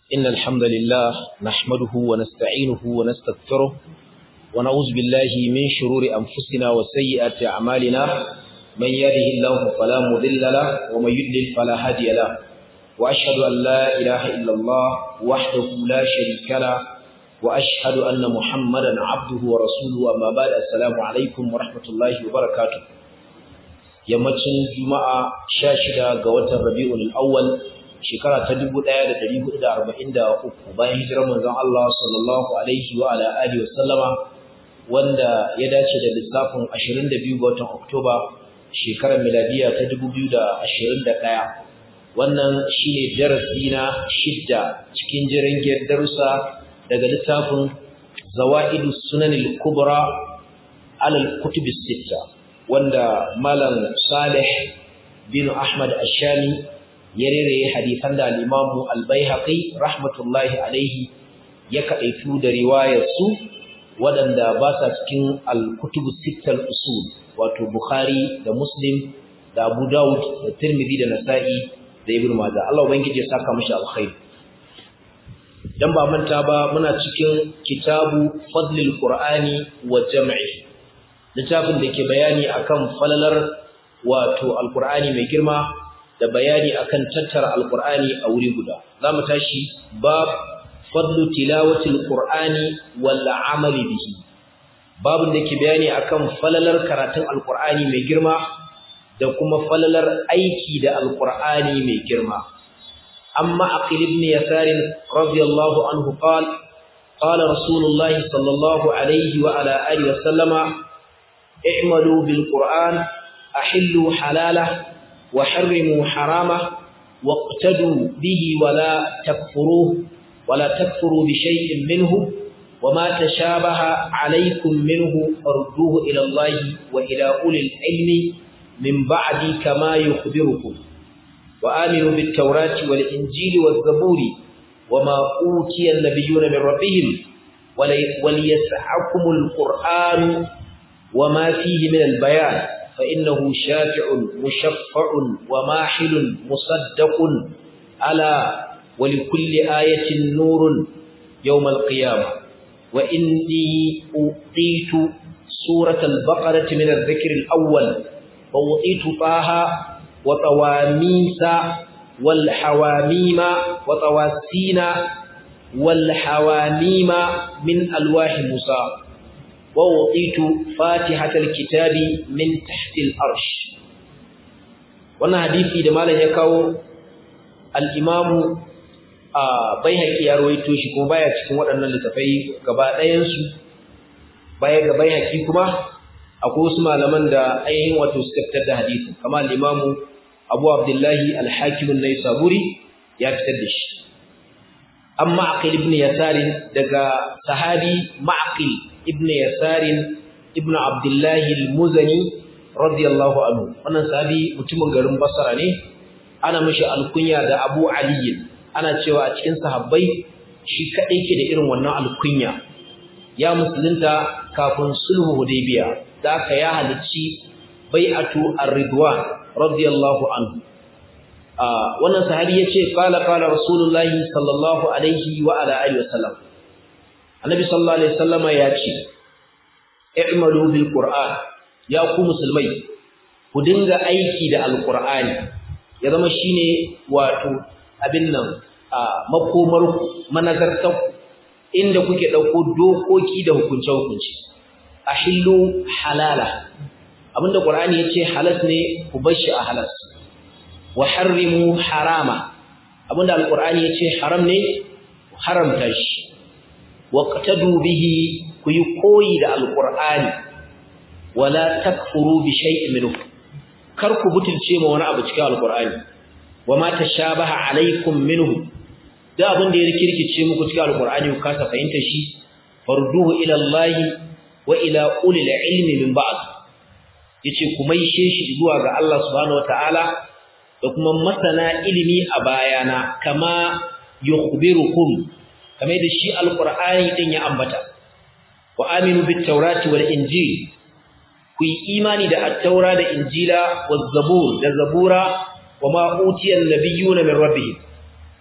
إن الحمد لله نحمده ونستعينه ونستغفره ونعوذ بالله من شرور أنفسنا وسيئات أعمالنا من يهده الله فلا مضل له ومن يضلل فلا هادي له وأشهد أن لا إله إلا الله وحده لا شريك له وأشهد أن محمدا عبده ورسوله أما بعد السلام عليكم ورحمة الله وبركاته yammacin juma'a 16 ga watan rabi'ul awwal shekara ta 1443 bayan hijirar manzon Allah sallallahu alaihi wa ala alihi wasallama wanda ya dace da lissafin 22 ga watan Oktoba shekarar miladiya ta 2021 wannan shine darasi na shidda cikin jirangiyar darussa daga littafin Zawaidus Sunanil Kubra alal Kutubis Sitta wanda Malam Salih bin Ahmad Ashami ya rere hadisan da al-Imam Al-Baihaqi rahmatullahi alaihi ya kadaitu da riwayar su waɗanda ba sa cikin al-Kutubus Sitta usul wato Bukhari da Muslim da Abu Dawud da Tirmidhi da Nasa'i da Ibn Majah Allah ubangiji ya saka mishi alkhairi dan ba manta ba muna cikin kitabu fadlil qur'ani wa jam'i littafin da ke bayani akan falalar wato alqur'ani mai girma da bayani akan tattara alqur'ani a wuri guda zamu tashi bab fadlu tilawatil qur'ani wal amali bihi babun da ke bayani akan falalar karatun alqur'ani mai girma da kuma falalar aiki da alqur'ani mai girma أما عقيل بن يسار رضي الله عنه قال قال رسول الله صلى الله عليه وعلى آله وسلم اعملوا بالقرآن أحلوا حلاله وحرموا حرامه واقتدوا به ولا تكفروه ولا تكفروا بشيء منه وما تشابه عليكم منه فردوه إلى الله وإلى أولي العلم من بعد كما يخبركم وآمنوا بالتوراة والإنجيل والزبور وما أوتي النبيون من ربهم وليسعكم القرآن وما فيه من البيان فإنه شافع مشفع وماحل مصدق ألا ولكل آية نور يوم القيامة وإني أوتيت سورة البقرة من الذكر الأول وأوتيت طه وطواميس والحواميم وطواسين والحواميم من ألواح موسى ووطيت فاتحة الكتاب من تحت الأرش وانا حديثي دمالا يكاو الإمام baihaqi ya rawaito shi kuma baya cikin waɗannan littafai gaba ɗayan su baya ga baihaqi kuma akwai wasu malaman da ainihin wato suka fitar da hadisi kamar al-imamu Abu Abdullahi al-Hakim an-Naisaburi ya fitar da shi amma Aqil ibn Yasar daga sahabi Ma'qil ibn Yasar ibn Abdullah al-Muzani radiyallahu anhu wannan sahabi mutumin garin Basra ne ana mishi alkunya da Abu Ali ana cewa a cikin sahabbai shi kadai ke da irin wannan alkunya ya musulunta kafin sulhu Hudaybiya da aka ya halicci bai'atu ar-ridwan radiyallahu anhu wannan sahabi yace qala qala rasulullahi sallallahu alaihi wa ala alihi wasallam annabi sallallahu alaihi wasallam yace i'malu bil qur'an ya ku musulmai ku dinga aiki da alqur'ani ya zama shine wato abin nan makomar manazartar inda kuke dauko dokoki da hukunce hukunci ahillu halala abinda Qur'ani yace halas ne ku bar shi a halas wa harrimu harama abinda alqur'ani yace haram ne ku haramta shi waqtadu bihi ku yi koyi da alqur'ani wala takfuru bi shay'in minhu kar ku butulce ma wani abu cikin alqur'ani wama tashabaha alaikum minhu da abinda ya rikirkice muku cikin alqur'ani ku kasa fahimta shi farduhu ila Allah wa ila ulil ilmi min ba'd yace ku maishe shi zuwa ga Allah subhanahu wataala da kuma masana ilimi a bayana kama yukhbirukum kamar da shi alqur'ani din ya ambata wa aminu bit tawrati wal injil ku yi imani da at-taura da injila waz zabur da zabura wa ma utiya an-nabiyyuna min rabbihim da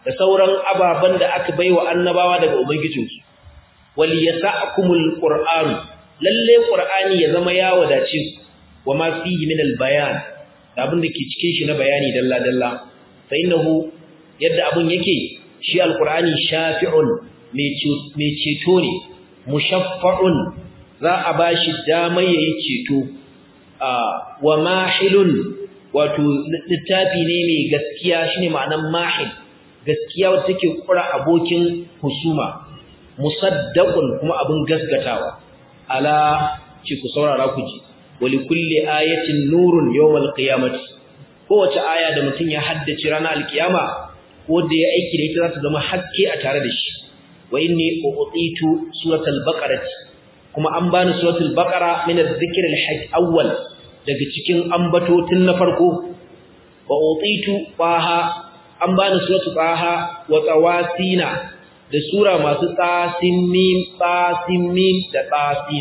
da sauran ababan da aka baiwa annabawa daga ubangijinsu wal yasa'kumul qur'an lalle qur'ani ya zama ya wadace ku wama fihi min al bayan da abin da ke cikin shi na bayani dalla dalla fa innahu yadda abun yake shi alqur'ani shafi'un mai ceto ne mushaffa'un za a bashi damar yayi ceto wa mahilun wato littafi ne mai gaskiya shine ma'anan mahil gaskiya wacce take kura abokin husuma musaddaqun kuma abin gasgatawa ala ci ku saurara ku ji wali kulli ayatin nurun yawmal qiyamati kowace aya da mutum ya haddace ranar alkiyama ko da ya aiki da ita za ta zama haske a tare da shi wa inni u'titu suratul baqarati kuma an bani suratul baqara min adh-dhikr al-hajj awwal daga cikin ambatotin na farko wa utitu qaha an bani suratul qaha wa tawasina da sura masu tsasin mim tsasin mim da tsasin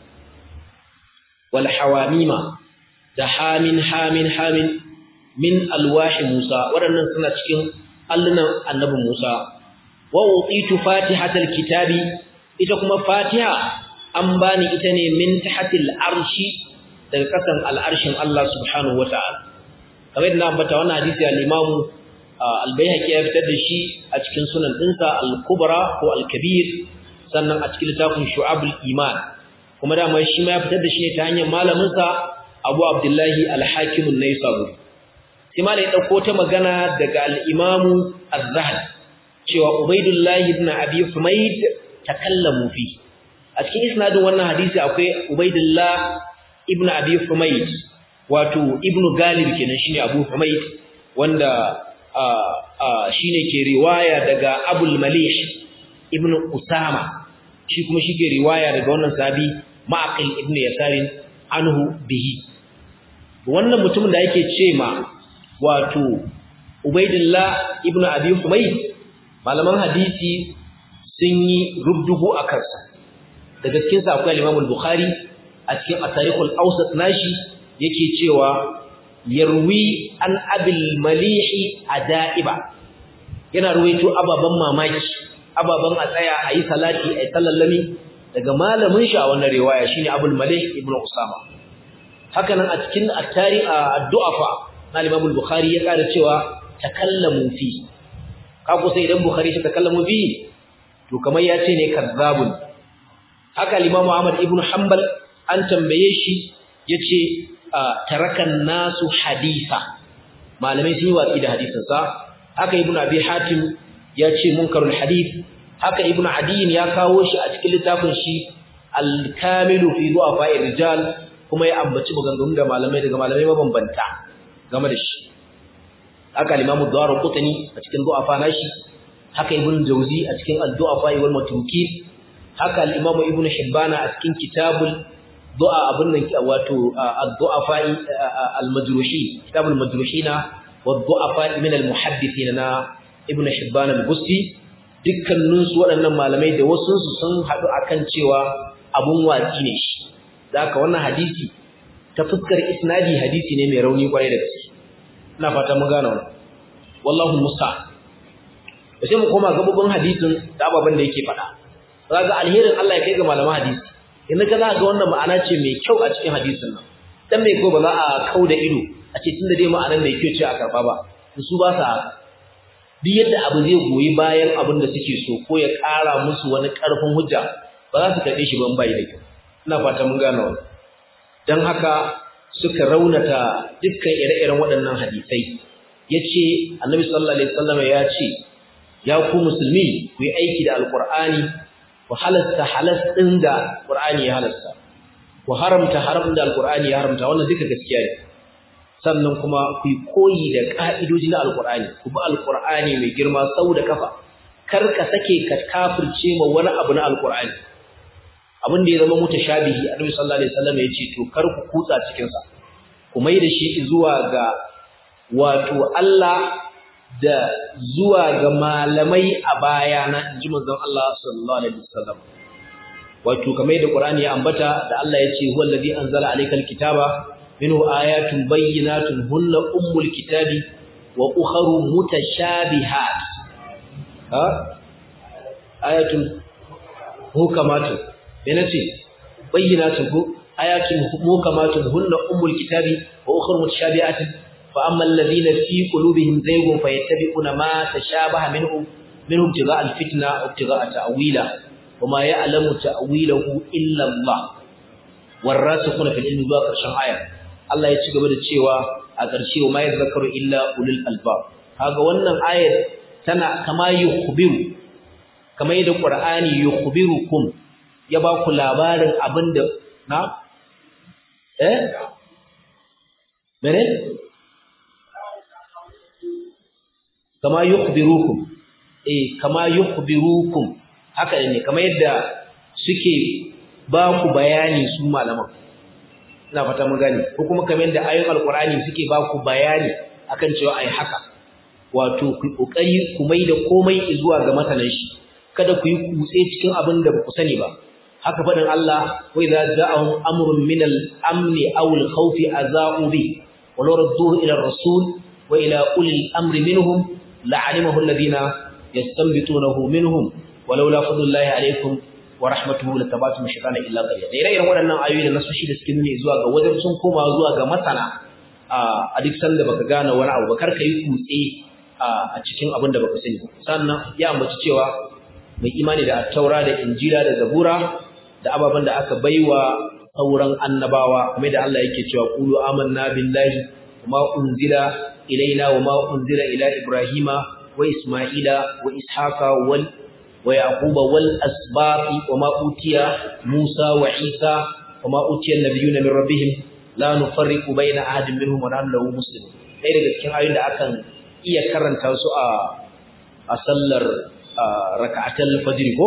wal hawamima da hamin hamin hamin min alwahi Musa waɗannan suna cikin allunan annabi Musa wa utitu fatihatal kitabi ita kuma fatiha an bani ita ne min tahtil arshi daga kasan al'arshin Allah subhanahu wata'ala kamar yadda ambata wannan hadisi al-Imam al-Baihaqi ya fitar da shi a cikin sunan dinsa al-Kubra ko al-Kabir sannan a cikin littafin Shu'abul Iman kuma da mai shi ma ya fitar da shi ne ta hanyar malamin sa Abu Abdullahi al-Hakim an-Naisaburi sai malai dauko ta magana daga al-Imam az-Zahabi cewa Ubaidullah ibn Abi Humayd takallamu fi a cikin isnadin wannan hadisi akwai Ubaidullah ibn Abi Humayd wato Ibn Galib kenan shine Abu Humayd wanda shine ke riwaya daga Abul Malih ibn Usama shi kuma shi ke riwaya daga wannan sahabi Ma'aqil ibn Yasarin anhu bihi wannan mutumin da yake ce ma wato Ubaidullah ibn Abi Humayd malaman hadisi sun yi rubdugu a kansa daga cikin sa akwai Imam al-Bukhari a cikin at-Tarikhul Awsat nashi yake cewa yarwi an abil malihi adaiba yana ruwaito ababan mamaki ababan a tsaya ayi salati ayi sallallami daga malamin shi a wannan riwaya shine Abul Malih ibn Usama haka nan a cikin at-Tarikh ad-Du'afa na Imam al-Bukhari ya kada cewa takallamu fi kako sai idan Bukhari shi takallamu fi to kamar ya ce ne kazzabun haka Imam Ahmad ibn Hanbal an tambaye shi yace tarakan nasu hadisa malamai sun yi watsi da hadisin sa haka Ibn Abi Hatim ya ce munkarul hadith haka Ibn Adiyin ya kawo shi a cikin littafin shi Al-Kamilu fi du'afa rijal kuma ya ambaci maganganun da malamai daga malamai mabambanta game da shi haka Imam Ad-Darqutni a cikin du'afa nashi haka Ibn Jawzi a cikin Ad-Du'afa wal Matrukin haka al-Imam Ibn Hibban a cikin Kitabul Du'a abun nan wato Ad-Du'afa al-Majruhin Kitabul Majruhina wa Ad-Du'afa min al-Muhaddithin na Ibn Hibban al-Busti dukkanin su waɗannan malamai da wasu su sun haɗu akan cewa abun watsi ne shi haka wannan hadisi ta fuskar isnadi hadisi ne mai rauni kwarai da gaske ina fata mun gane wannan wallahu musta sai mu koma gabobin hadisin da ababan da yake faɗa kaga alherin Allah ya kai ga malaman hadisi idan ka ga wannan ma'ana ce mai kyau a cikin hadisin nan dan mai ko ba za a kauda ido a ce tunda dai ma'anar mai kyau ce a karba ba su ba sa duk yadda abu zai goyi bayan abin da suke so ko ya ƙara musu wani ƙarfin hujja ba za su karɓe shi ban bai da kyau ina fata mun gane wannan dan haka suka raunata dukkan ire-iren waɗannan hadisai yace annabi sallallahu alaihi wasallam ya ce ya ku musulmi ku yi aiki da alqur'ani ku halasta halas din da qur'ani ya halasta ku haramta haram da alqur'ani ya haramta wannan duka gaskiya ne sannan kuma ku yi koyi da ka'idoji na alqur'ani ku bi alqur'ani mai girma sau da kafa kar ka sake ka kafirce ma wani abu na alqur'ani abin da ya zama mutashabihi annabi sallallahu alaihi wasallam ya ce to kar ku kutsa cikin sa ku mai da shi zuwa ga wato Allah da zuwa ga malamai a bayana inji manzon Allah sallallahu alaihi wasallam wato kamar da Qur'ani ya ambata da Allah ya ce huwa allazi anzala alaykal kitaba minhu ayatun bayyinatun hunna ummul kitabi wa ukharu mutashabihat ha ayatul hukamatun me nace bayyinatun ko ayatul hukamatun hunna ummul kitabi wa ukhra mutashabihatun fa amma alladhina fi qulubihim zaygun fayattabi'una ma tashabaha minhu minhum ibtigha alfitna wa ibtigha ta'wila wama ya'lamu ta'wilahu illa Allah warasikhuna fil ilmi zuwa karshen aya Allah ya ci gaba da cewa a ƙarshe wa ma yadhakkaru illa ulul albab kaga wannan ayar tana kama yukhbiru kamar yadda Qur'ani yukhbirukum ya ba ku labarin abinda na eh mene kama yukhbirukum eh kama yukhbirukum haka ne kamar yadda suke ba ku bayani su malaman ina fata mun gane ko kuma kamar yadda ayoyin alqur'ani suke ba ku bayani akan cewa ai haka wato ku kokari ku mai da komai zuwa ga masanan shi kada ku yi kutse cikin abin da ba ku sani ba haka fadin Allah wa idza ja'ahum amrun min al-amn aw al-khawf aza'u bi wa law radduhu ila ar-rasul wa ila ulil amri minhum la'alimahu alladhina yastanbitunahu minhum walaula fadlullahi alaykum wa rahmatuhu latabatum shaytana illa qalila da ire-iren waɗannan ayoyi da nasoshi da suke nuni zuwa ga wajen sun koma zuwa ga masana a duk sanda baka gane wani abu ba kar ka yi kutse a cikin abin da baka sani sannan ya ambaci cewa mai imani da attaura da injila da zabura da ababen da aka baiwa sauran annabawa kuma da Allah yake cewa qulu amanna billahi wama unzila ilaina wama unzila ila ibrahima wa isma'ila wa ishaqa wal wa yaquba wal asbaqi wama utiya musa wa isa wama utiya an-nabiyuna min rabbihim la nufarriqu baina ahadin minhum wa nahnu lahu muslimun dai daga cikin ayoyin da akan iya karanta su a a sallar raka'atul fajr ko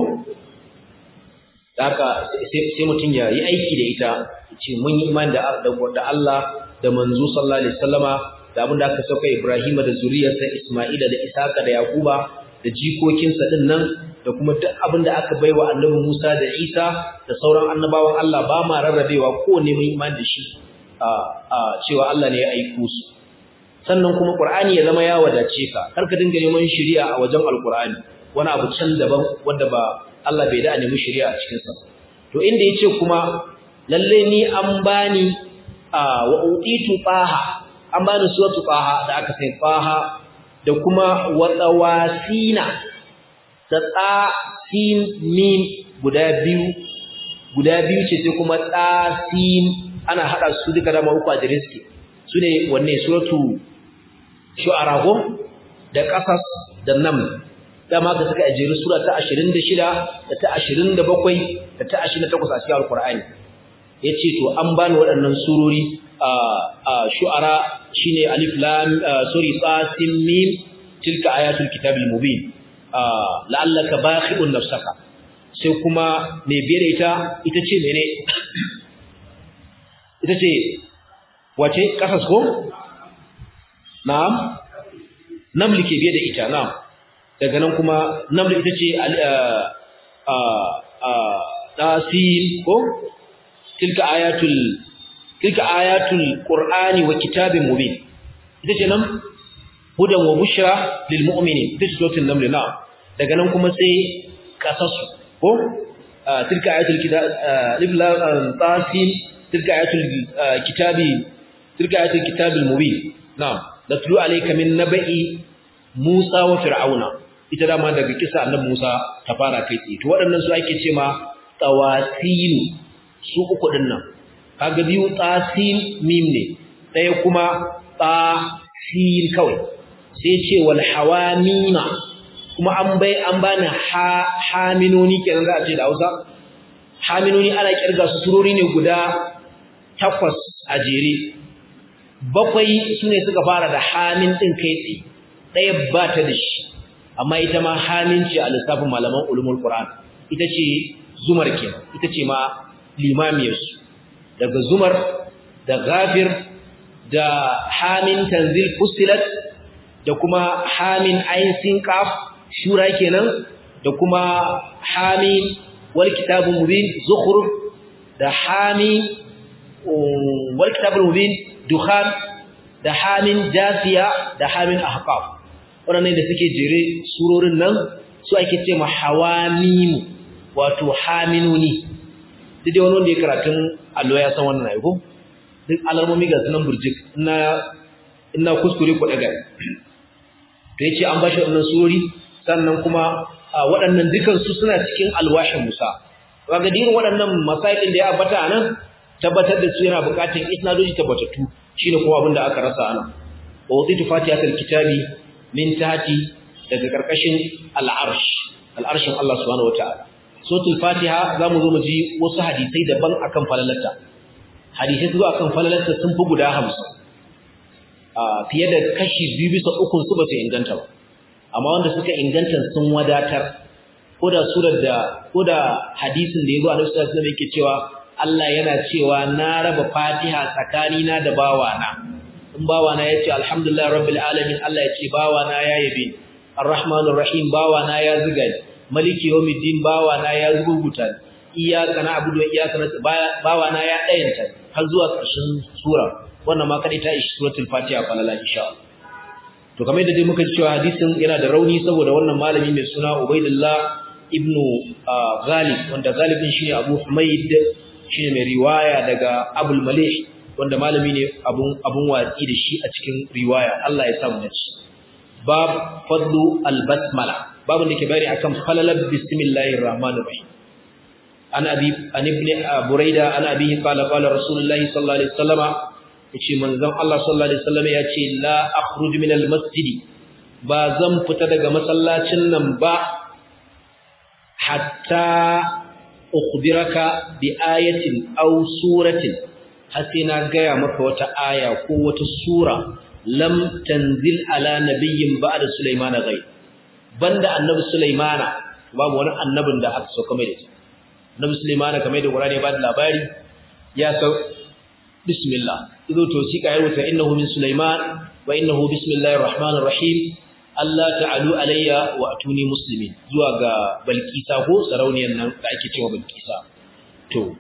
haka sai mutum ya yi aiki da ita ce mun yi imani da da Allah da manzo sallallahu alaihi wasallama da abin da aka sauka Ibrahim da zuriyarsa Isma'ila da Isaka da Yakuba da jikokinsa din nan da kuma duk abin da aka baiwa Annabi Musa da Isa da sauran annabawan Allah ba ma rarrabewa ko ne mun imani da shi a cewa Allah ne ya aiko su sannan kuma Qur'ani ya zama ya wadace ka kar ka dinga neman shari'a a wajen Al-Qur'ani wani abu can daban wanda ba Allah bai da a nemi shari'a a cikin sa to inda yace kuma lalle ni an bani wa utitu taha an bani suratu taha da aka sai taha da kuma watawasina da ta sin mim guda biyu guda biyu ce sai kuma ta sin ana hada su duka da uku a jiriski sune wanne suratu shu'ara ko da qasas da naml dama ka suka ajiri sura ta 26 da ta 27 da ta 28 a cikin alqur'ani yace to an bani waɗannan surori a shu'ara shine alif lam sorry tasim mim tilka ayatul kitabil mubin la'allaka bakhi'un nafsaka sai kuma me bere ita ita ce mene ita ce wace kasas ko na'am namli ke biye da ita na'am daga nan kuma namli ita ce tasim ko tilka ayatul tilka ayatul qur'ani wa kitabin mubin ita ce nan hudan wa bushra lil mu'minin ita ce suratul naml na daga nan kuma sai qasasu ko tilka ayatul kitab tasim tilka ayatul kitabi tilka ayatul kitabil mubin na'am natlu alayka min naba'i Musa wa Fir'auna ita dama daga kisa annabi Musa ta fara kai tsaye to waɗannan su ake ce ma tawasil su uku din nan kaga biyu tasin mim ne ɗaya kuma tasin kawai sai ce wal hawamima kuma an bai an bani ha haminoni kenan za a ce da Hausa haminoni ana kirga su surori ne guda takwas a jere bakwai sune suka fara da hamin din kai tsaye ɗaya ba ta da shi amma ita ma hamin ce a lissafin malaman ulumul qur'an ita ce zumar kenan ita ce ma limamiyarsu daga zumar da ghafir da hamin tanzil fusilat da kuma hamin ain sin qaf shura kenan da kuma hamin wal kitabul mubin zukhruf da hamin wal kitabul mubin dukhan da hamin jasiya da hamin ahqaf waɗannan da suke jere surorin nan su ake ce ma hawamimu wato haminuni duk dai wani wanda ya karatun allo ya san wannan aiko duk alarmomi ga sunan burjik ina ina kuskure ku daga to yace an bashi wannan surori sannan kuma waɗannan dukan su suna cikin alwashin Musa kaga dirin waɗannan masailin da ya ambata anan tabbatar da su yana buƙatar isnadoji tabbatattu shine kuma abin da aka rasa anan wa waditu fatihatul kitabi min tahti daga karkashin al'arsh al'arshin Allah subhanahu wataala suratul fatiha zamu zo mu ji wasu hadisai daban akan falalarta hadisai zuwa akan falalarta sun fi guda 50 fiye da kashi biyu bisa ukun su ba su inganta ba amma wanda suka inganta sun wadatar ko da surar da ko da hadisin da yazo Annabi sallallahu alaihi wasallam yake cewa Allah yana cewa na raba Fatiha tsakanina da bawana in bawana yace alhamdulillah rabbil alamin Allah yace bawana ya yabe arrahmanur rahim bawana ya zuga maliki yawmiddin bawana ya zuguta iyyaka na'budu wa iyyaka nasta'in bawana ya dayanta har zuwa ƙarshen sura wannan ma kadai ta ishi suratul fatiha falala insha Allah to kamar yadda dai muka ji cewa hadisin yana da rauni saboda wannan malami mai suna Ubaidullah ibnu Ghalib wanda galibin shine Abu Humayd shine mai riwaya daga Abul Malih wanda malami ne abun abun watsi da shi a cikin riwaya Allah ya samu dace bab fadlu al-basmala babun da ke bayani akan falalar bismillahir rahmanir rahim an abi an ibn Buraida an abi qala qala rasulullahi sallallahu alaihi wasallama yace manzon Allah sallallahu alaihi wasallam yace la akhruj min almasjid ba zan fita daga masallacin nan ba hatta ukhbiraka bi ayatin aw suratin har sai na gaya maka wata aya ko wata sura lam tanzil ala nabiyyin ba'da sulaimana ghayr banda annabi sulaimana babu wani annabin da aka sauka mai da shi annabi sulaimana kamar da Qur'ani ya bada labari ya sau bismillah ido to shi ka rubuta innahu min sulaiman wa innahu bismillahir rahmanir rahim Allah ta'alu alayya wa atuni muslimin zuwa ga balkisa ko sarauniyar nan da ake cewa balkisa to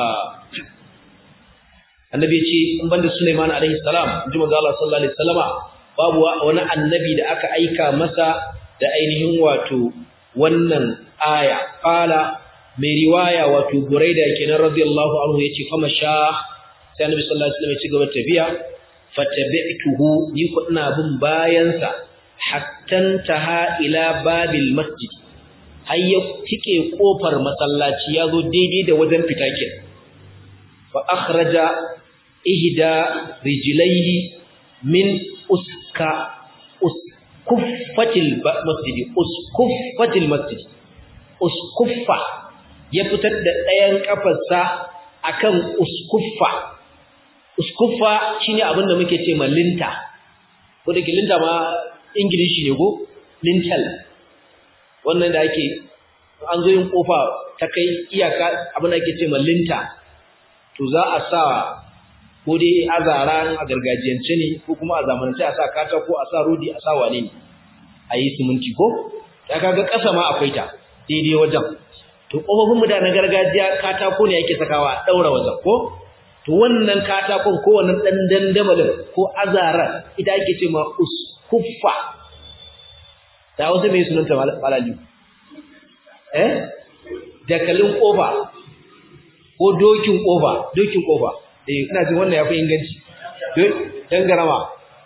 annabi ya ce in banda sulaiman alaihi salam inji manzo Allah sallallahu alaihi wasallama babu wani annabi da aka aika masa da ainihin wato wannan aya qala mai riwaya wato buraida kenan radiyallahu anhu yace fama sha sai annabi sallallahu alaihi wasallam ya ci gaba tafiya fatabi'tuhu ni ko ina bin bayan sa hatta taha ila babil masjid har ya tike kofar masallaci yazo daidai da wajen fita ke fa akhraja ihda rijlaihi min uska uskuffatil masjid uskuffatil masjid uskuffa ya fitar da ɗayan kafarsa akan uskuffa uskuffa shine abin da muke ce ma linta ko da linta ma ingilishi ne go lintel wannan da ake an zo yin kofa ta kai iyaka abin da ake ce ma linta to za a sa ko dai azara a gargajiyance ne ko kuma a zamanance a sa katako a sa rodi a sa wane ne a yi siminti ko ya kaga ƙasa ma akwai ta daidai wajen to kofofin mutanen gargajiya katako ne yake sakawa a daura wajen ko to wannan katakon ko wannan dan dandamalin ko azara ita ake ce ma uskuffa da wasu mai sunanta malali eh dakalin kofa ko dokin kofa dokin kofa eh ina jin wannan yafi inganci dan garama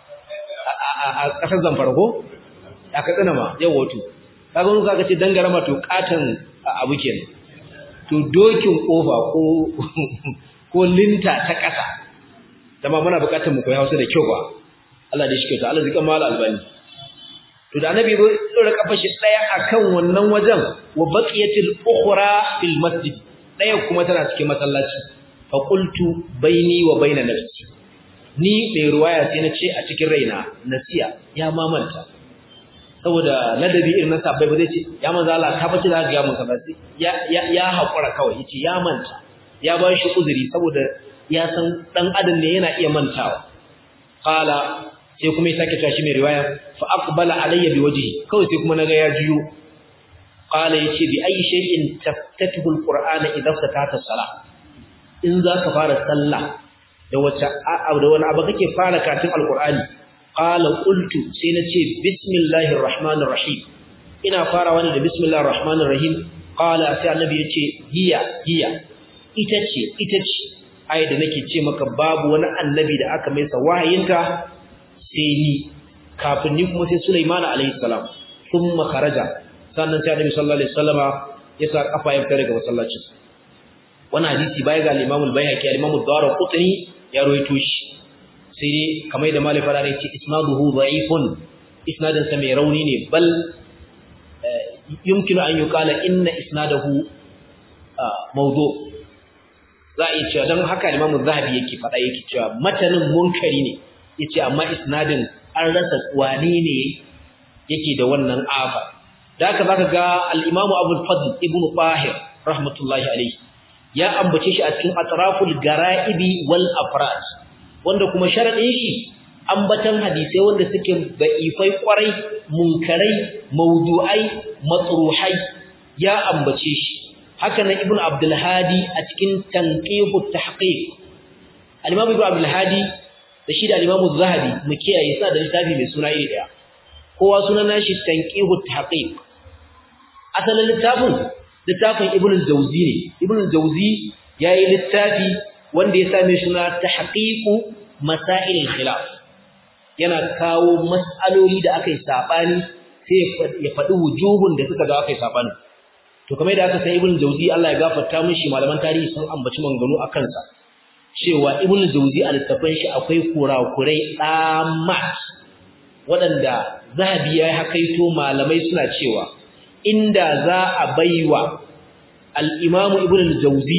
a kasar zamfara ko a katsina ma yau wato kaga mun kaga ce dan garama to katan abu kenan to dokin kofa ko ko linta ta ƙasa dama muna buƙatar mu koyi Hausa da kyau ba Allah da shi kyauta Allah zika mala albani to da annabi zo dora kafa shi daya akan wannan wajen wa baqiyatil ukhra fil masjid daya kuma tana cikin masallaci fa qultu baini wa baina nafsi ni mai ruwaya sai na ce a cikin raina nasiya ya mamanta saboda ladabi irin na sabbai ba zai ce ya manzo Allah ka bace da ga mun kaza ya ya ya hakura kawai yace ya manta ya ba shi uzuri saboda ya san dan adam ne yana iya mantawa qala sai kuma ya sake tashi mai riwaya fa aqbala alayya bi wajhi kawai sai kuma naga ya jiyo qala yace bi ayi shay'in taftatuhu alqur'ana idza fatata salah in zaka fara sallah da wata da wani abu kake fara karatun alqur'ani qala qultu sai nace bismillahir rahmanir rahim ina farawa ne da bismillahir rahmanir rahim qala sai annabi yace hiya hiya ita ce ita ce ai da nake ce maka babu wani annabi da aka mai sa wahayinta sai ni kafin ni kuma sai Sulaiman alaihi salam thumma kharaja sannan sai annabi sallallahu alaihi wasallama ya sa kafa ya fita daga masallaci wannan hadisi bai ga al-Imam al-Baihaqi al-Imam ad-Darqutni ya rawaito shi sai dai kamar da Malik fara ne ce isnaduhu da'ifun isnadin sa mai rauni ne bal yumkinu an yuqala inna isnadahu mawdu za a iya cewa don haka Imam Zahabi yake faɗa yake cewa matanin munkari ne yace amma isnadin an rasa wani ne yake da wannan afa da haka zaka ga al-Imam Abu Fadl Ibn Tahir rahmatullahi alayhi ya ambace shi a cikin atraful gara'ibi wal afrad wanda kuma sharadin shi ambatan hadisai wanda suke da'ifai kwarai munkarai mawdu'ai matruhai ya ambace shi haka nan ibnu abdul hadi a cikin tanqihu tahqiq al-imam ibnu abdul hadi da shi da al-imam az-zahabi mu kiyaye sa da littafi mai suna iri daya kowa sunan nashi tanqihu tahqiq asalin littafin littafin ibnu al-jawzi ne ibnu al-jawzi yayi littafi wanda ya same suna tahqiqu masail al-khilaf yana kawo mas'aloli da aka yi sabani sai ya faɗi wujuhun da suka ga aka yi sabani to kamar da aka san ibnu jawzi Allah ya gafarta mishi malaman tarihi sun ambaci manganu a kansa cewa ibnu jawzi a littafin shi akwai kurakurai tsamat waɗanda zahabi ya hakaito malamai suna cewa inda za a baiwa al-imamu ibnu jawzi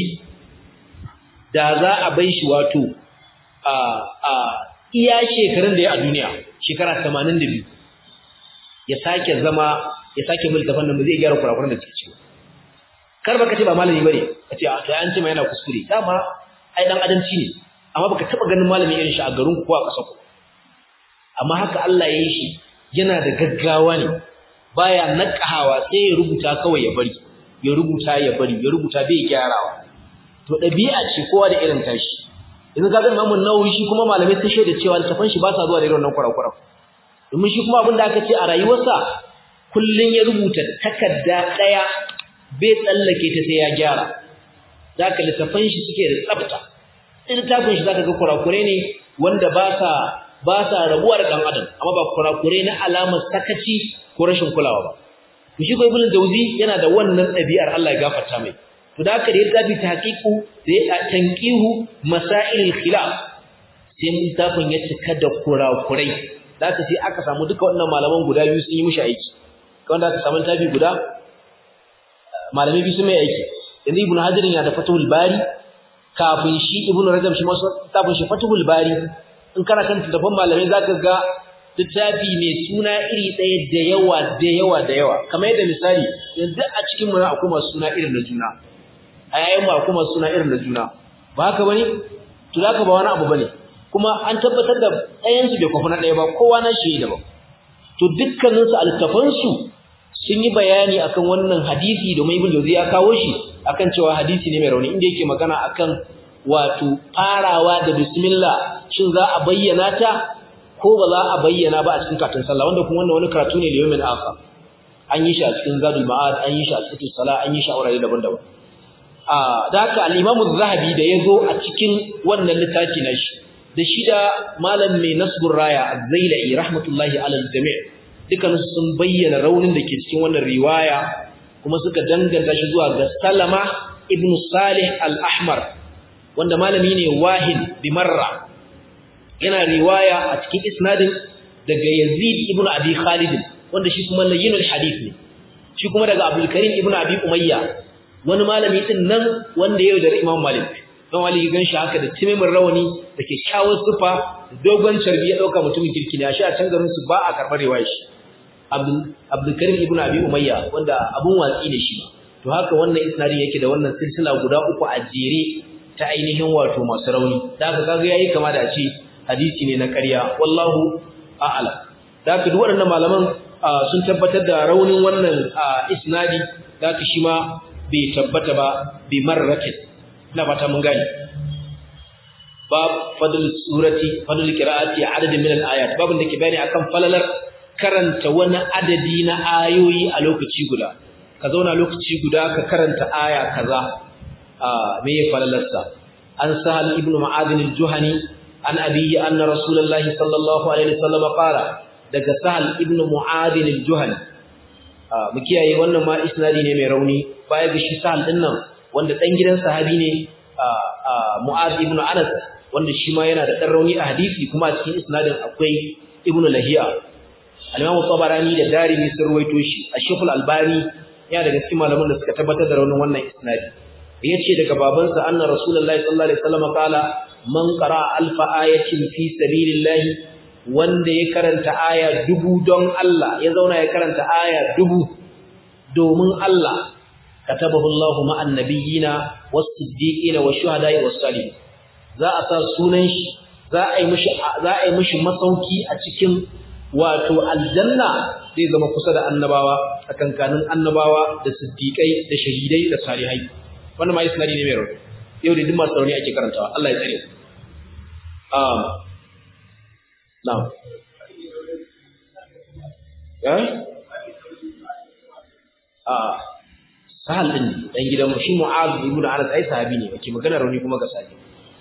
da za a bai shi wato a a iya shekarun da ya a duniya shekara 82 ya sake zama ya sake multafan nan zai gyara kurakuran da suke cewa kar baka ce ba malami bane kace a to an ce ma yana kuskure dama ai dan adamci ne amma baka taba ganin malami irin shi a garin ku ko a kasar ku amma haka Allah ya yi shi yana da gaggawa ne baya nakahawa sai ya rubuta kawai ya bari ya rubuta ya bari ya rubuta bai gyarawa to dabi'a ce kowa da irin tashi yanzu ka ga Imam Nawawi shi kuma malamai sun shaida cewa littafin shi ba sa zuwa da irin wannan kurakura domin shi kuma abin da aka ce a rayuwarsa kullun ya rubuta takarda daya bai tsallake ta sai ya gyara zaka littafin shi suke da tsafta sai littafin shi zaka ga kurakure ne wanda ba sa ba sa rabuwa da dan adam amma ba kurakure na alamar sakaci ko rashin kulawa ba shi ko ibnu jawzi yana da wannan ɗabi'ar Allah ya gafarta mai to da haka da ya tafi tahqiqu da ya tanqihu masail khilaf sai littafin ya cika da kurakurai da haka sai aka samu duka wannan malaman guda biyu sun yi mishi aiki wanda aka samu tafi guda malami biyu sun mai aiki yanzu ibnu hajar yana da fathul bari kafin shi ibnu rajab shi masu tafin shi fathul bari in kana kan tafan malamai zaka ga littafi mai suna iri ɗaya da yawa da yawa da yawa kamar yadda misali yanzu a cikin mu akwai masu suna irin na juna a yayin mu akwai masu suna irin na juna ba haka bane to zaka ba wani abu bane kuma an tabbatar da ɗayan su bai kwafi na ɗaya ba kowa na shi daban to dukkanin su altafan su sun yi bayani akan wannan hadisi domin ibn Jawzi ya kawo shi akan cewa hadisi ne mai rauni inda yake magana akan wato farawa da bismillah shin za a bayyana ta ko ba za a bayyana ba a cikin karatun sallah wanda kuma wannan wani karatu ne liyomin aka an yi shi a cikin zadul ma'ad an yi shi a cikin salah an yi shi a wurare daban-daban a da haka al-imam az-zahabi da yazo a cikin wannan littafi na shi da shi da malam mai nasbur raya az-zailai rahmatullahi ala al-jami' dukkan sun bayyana raunin da ke cikin wannan riwaya kuma suka danganta shi zuwa ga Salama ibn Salih al-Ahmar wanda malami ne wahin bi marra yana riwaya a cikin isnadin daga Yazid ibn Abi Khalid wanda shi kuma layyinul hadith ne shi kuma daga Abdul Karim ibn Abi Umayya wani malami din nan wanda yau da Imam Malik dan wali gan shi haka da timimin rawani da ke shawar sufa dogon carbi ya dauka mutumin kirki ne a shi a can garin su ba a karbar riwaya shi Abdul Abdul Karim ibn Abi Umayya wanda abun watsi ne shi to haka wannan isnadin yake da wannan silsila guda uku a jere ta ainihin wato masu rauni da haka kaga yayi kama da a ce hadisi ne na ƙarya wallahu a'lam da haka duk waɗannan malaman sun tabbatar da raunin wannan isnadi da haka shi ma bai tabbata ba bi marratin ina fata mun gane bab fadl surati fadl qira'ati adadin min al-ayat babin da ke bayani akan falalar karanta wani adadi na ayoyi a lokaci guda ka zauna lokaci guda ka karanta aya kaza me ya falalarsa an sahal ibnu ma'adin al-juhani an abiyi anna rasulullahi sallallahu alaihi wasallam qala daga sahal ibnu mu'adin al-juhani mu kiyaye wannan ma isnadi ne mai rauni baya ga shi sahal din nan wanda dan gidan sahabi ne mu'ad ibnu anas wanda shi ma yana da dan rauni a hadisi kuma a cikin isnadin akwai ibnu lahiya al-imam tabarani da darimi sun ruwaito shi ash-shaykh al-albani yana daga cikin malaman da suka tabbatar da raunin wannan isnadi yace daga babansa anna rasulullahi sallallahu alaihi wasallam kala man qara alfa ayatin fi sabilillahi wanda ya karanta aya dubu don Allah ya zauna ya karanta aya dubu domin Allah katabahu Allahu ma'an nabiyina was-siddiqina wash-shuhada'i was-salihin za a sa sunan shi za a yi mishi za a yi mishi masauki a cikin wato aljanna zai zama kusa da annabawa tsakankanin annabawa da siddiqai da shahidai da salihai wannan ma isnadi ne mai rauni yau da duk masu rauni ake karantawa Allah ya tsare um now eh ah sahal din dan gidan mu shi mu'az ibn anas ai sahabi ne ake magana rauni kuma ga sahabi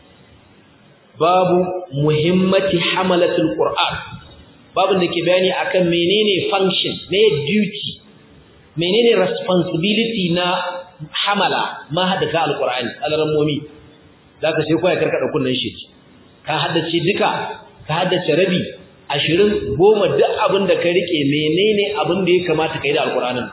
babu muhimmati hamalatul qur'an babin da ke bayani akan menene function ne duty menene responsibility na hamala mahadaka alqur'ani alarammomi zaka sai koya karkada kunnan shi ka haddace duka ka haddace rabi 20 goma duk abin da ka rike menene abin da ya kamata kai da alqur'anin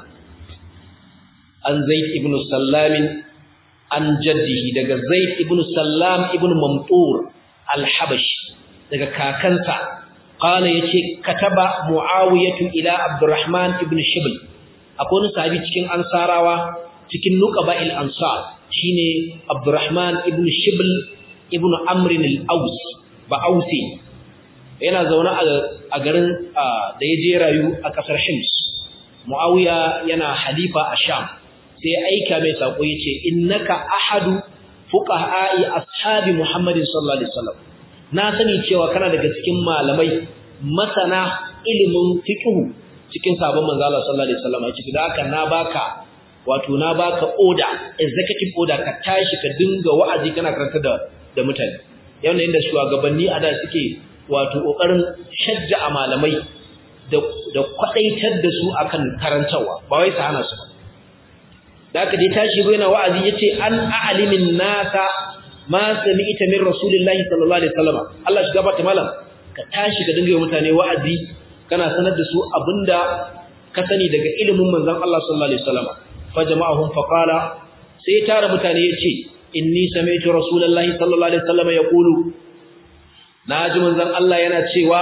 an zaid ibn sallam an jaddihi daga zaid ibn sallam ibn mamtur al-habashi daga kakansa qala yace kataba muawiyatu ila abdurrahman ibn shibl akwai wani sahabi cikin ansarawa cikin nuqaba'il ansar shine abdurrahman ibn shibl ibn amr al-aus ba ausi yana zaune a garin da ya je rayu a kasar hims muawiya yana halifa a sham sai aika mai sako yace innaka ahadu fuqaha'i ashabi muhammadin sallallahu alaihi wasallam na sani cewa kana daga cikin malamai masana ilimin fiqh cikin sabon manzo Allah sallallahu alaihi wasallam yace da haka na baka wato na baka order executive order ka tashi ka dinga wa'azi kana karanta da da mutane yana inda shugabanni a da suke wato kokarin shajja a malamai da da kwadaitar da su akan karantawa ba wai su hana su ba da haka dai tashi yana wa'azi yace an a'limin nasa ma sami'ta min rasulillahi sallallahu alaihi wasallam Allah shi gabata malam ka tashi ka dinga yi mutane wa'azi kana sanar da su abinda ka sani daga ilimin manzon Allah sallallahu alaihi wasallam fa jama'ahum fa qala sai ya tara mutane yace inni sami'tu rasulullahi sallallahu alaihi wasallam yaqulu naji manzon Allah yana cewa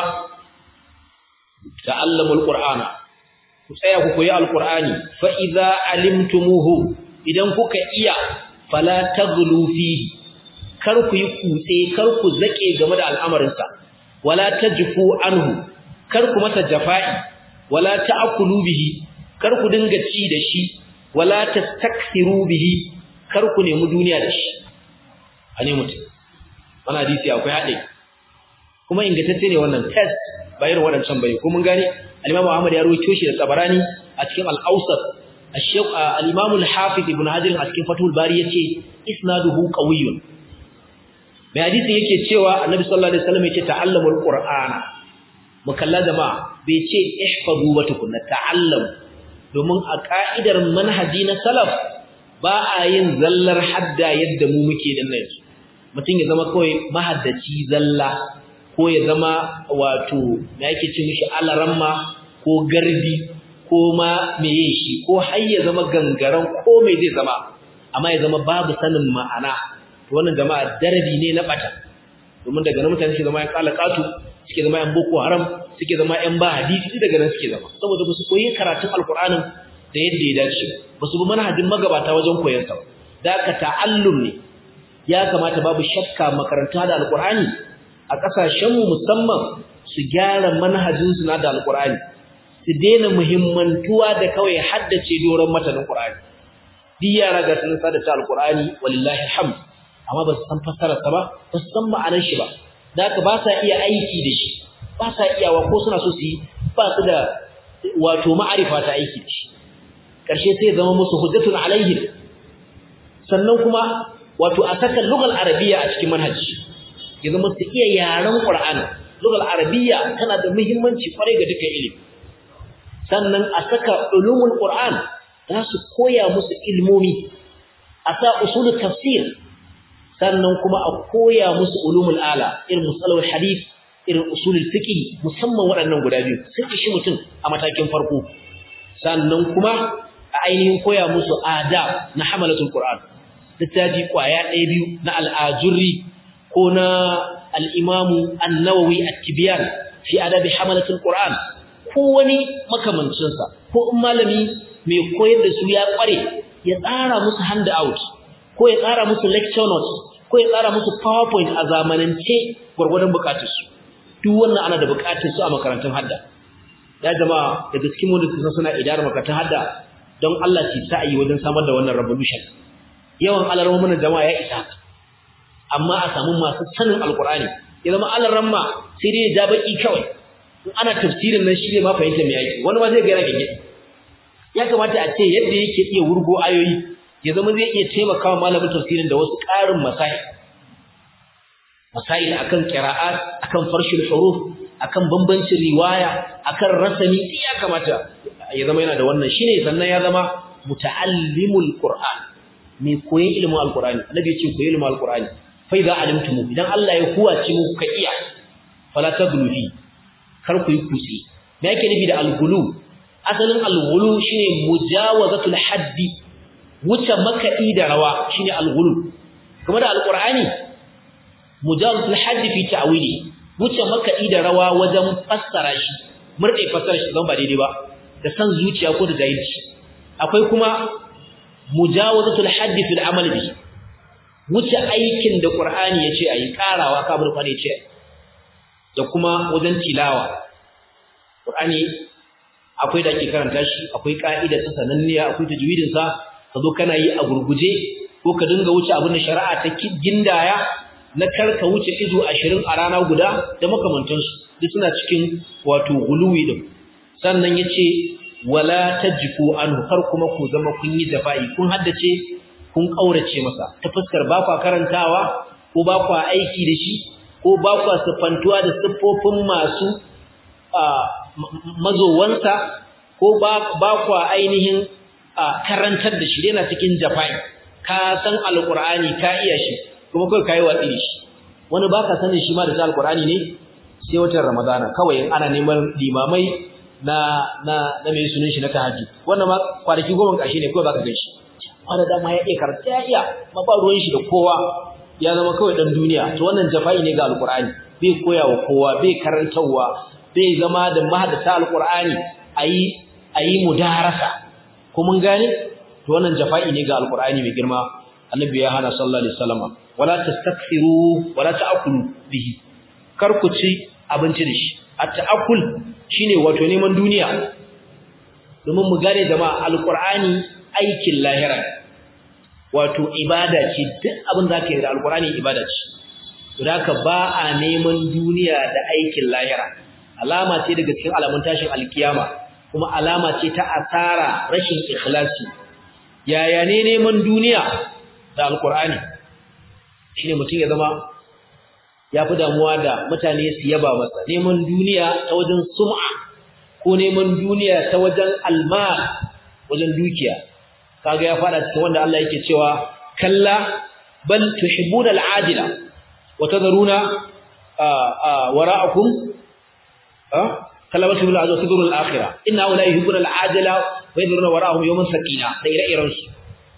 ta'allamul qur'ana ku tsaya ku koyi alqur'ani fa idza alimtumuhu idan kuka iya fala taghlu fihi kar ku yi kutse kar ku zake game da al'amarinsa wala tajfu anhu kar ku masa jafa'i wala ta'kulu bihi kar ku dinga ci da shi wala tastakthiru bihi kar ku nemi duniya da shi ane mutum wannan hadisi akwai hade kuma ingantacce ne wannan test bayan wadancan bai ko mun gane al-Imam Ahmad ya rawaito shi da Tabarani a cikin al-Awsat al-Shaykh al-Imam al-Hafiz Ibn Hajar a cikin Fathul Bari yace isnaduhu qawiyyun mai hadisi yake cewa Annabi sallallahu alaihi wasallam yace ta'allamul Qur'ana mukalla jama'a bai ce ihfazu wa tukunna ta'allam domin a ka'idar manhaji na salaf ba a yin zallar hadda yadda mu muke din nan mutum ya zama kawai mahaddaci zalla ko ya zama wato me yake ce mishi alaramma ko garbi ko ma meye shi ko har ya zama gangaran ko me zai zama amma ya zama babu sanin ma'ana wannan jama'a darabi ne na bata domin daga nan mutane suke zama yan kalakatu suke zama yan boko haram suke zama yan ba hadisi daga nan suke zama saboda ba su koyi karatun alqur'anin da yadda ya dace ba su bi manhajin magabata wajen koyon sa da ka ta'allum ne ya kamata babu shakka makaranta da alqur'ani a kasashen mu musamman su gyara manhajin su na da alqur'ani su daina muhimmantuwa da kawai haddace doron matanin qur'ani duk yara ga sun sada ta alqur'ani walillahi alhamd amma ba su san fassararsa ba ba su san ma'anar shi ba da haka ba sa iya aiki da shi ba sa iyawa ko suna so su yi ba su da wato ma'arifa ta aiki da shi ƙarshe sai zama musu hujjatun alaihim sannan kuma wato a saka lugal arabiya a cikin manhaji ya zama su iya yaren qur'ani lugal arabiya tana da muhimmanci kwarai ga dukkan ilimi sannan a saka ulumul qur'an za su koya musu ilmomi a sa usulul tafsir sannan kuma a koya musu ulumul ala irin musalawul hadith irin usulul fiqh musamman waɗannan guda biyu sun ishi mutum a matakin farko sannan kuma a ainihin koya musu adab na hamalatul qur'an littafi kwaya ɗaya biyu na al'ajurri ko na al'imamu annawawi at-tibyan fi adabi hamalatul qur'an ko wani makamancinsa ko in malami mai koyar da su ya kware ya tsara musu hand out ko ya tsara musu lecture notes ko ya tsara musu powerpoint a zamanance gwargwadon bukatarsu duk wannan ana da bukatar su a makarantun hadda ya jama'a daga cikin wanda su suna idara makarantun hadda don Allah ci sa'ayi wajen samar da wannan revolution yawan alarmomin jama'a ya isa amma a samu masu sanin alkur'ani ya zama alarramma sai dai ja baki kawai in ana tafsirin nan shi ne ma fahimta me yake wani ma zai ga yana gege ya kamata a ce yadda yake iya wurgo ayoyi ya zama zai iya taimakawa malamin tafsirin da wasu ƙarin masail masail akan qira'at akan farshul huruf akan bambancin riwaya akan rasami ya kamata ya zama yana da wannan shine sannan ya zama muta'allimul qur'an mai koyon ilimin alqur'ani annabi ya ce koyi ilimin alqur'ani fa idza alimtum idan Allah ya kuwace muku ka iya fala taglu fi kar ku yi kusi me yake nufi da algulu asalin algulu shine mujawazatul haddi wuce makaɗi da rawa shine algulu kuma da alqur'ani mujawazatul haddi fi ta'wili wuce makaɗi da rawa wajen fassara shi murde fassara shi zan ba daidai ba da san zuciya ko da jahilci akwai kuma mujawazatul haddi fil amal bi wuce aikin da qur'ani yace ayi karawa kabur qur'ani yace da kuma wajen tilawa qur'ani akwai da ake karanta shi akwai ka'ida ta sananniya akwai tajwidin sa kazo kana yi a gurguje ko ka dinga wuce abin da shari'a ta gindaya na karka wuce izo 20 a rana guda da makamantansu duk suna cikin wato guluwi din sannan yace wala tajfu anhu kar kuma ku zama kun yi jafa'i kun haddace kun kaurace masa ta fuskar ba kwa karantawa ko ba kwa aiki da shi ko ba kwa sifantuwa da siffofin masu mazowansa ko ba kwa ainihin karantar da shi yana cikin jafa'i ka san alqur'ani ka iya shi kuma kai kai watsi da shi wani baka sanin shi ma da alqur'ani ne sai watan ramadana kawai ana neman limamai na na na mai sunan shi na tahajjud wannan ma kwanaki goma kashi ne kawai baka gan shi wanda dama ya iya karanta ya iya ma ba ruwan shi da kowa ya zama kawai dan duniya to wannan jafa'i ne ga alqur'ani bai koya wa kowa bai karantawa bai zama da mahaddata alqur'ani ayi ayi mudarasa ko mun gane to wannan jafa'i ne ga alqur'ani mai girma annabi ya hana sallallahu alaihi wasallam wala tastakthiru wala ta'kulu bihi kar ku ci abinci da shi at-ta'akkul shine wato neman duniya domin mu gane jama'a alqur'ani aikin lahira wato ibada ce duk abin da ka yi da alqur'ani ibada ce to haka ba a neman duniya da aikin lahira alama ce daga cikin alamun tashin alkiyama kuma alama ce ta asara rashin ikhlasi yaya ne neman duniya da alqur'ani shine mutum ya zama ya fi damuwa da mutane su yaba masa neman duniya ta wajen sum'a ko neman duniya ta wajen almal wajen dukiya kaga ya fada cikin wanda Allah yake cewa kalla bal tuhibbuna al'ajila wa tadharuna wara'akum kalla bal tuhibbuna al'ajila wa tadharuna al'akhirah inna la yuhibbuna al'ajila wa yadharuna wara'ahum yawman sakina da ire-iren su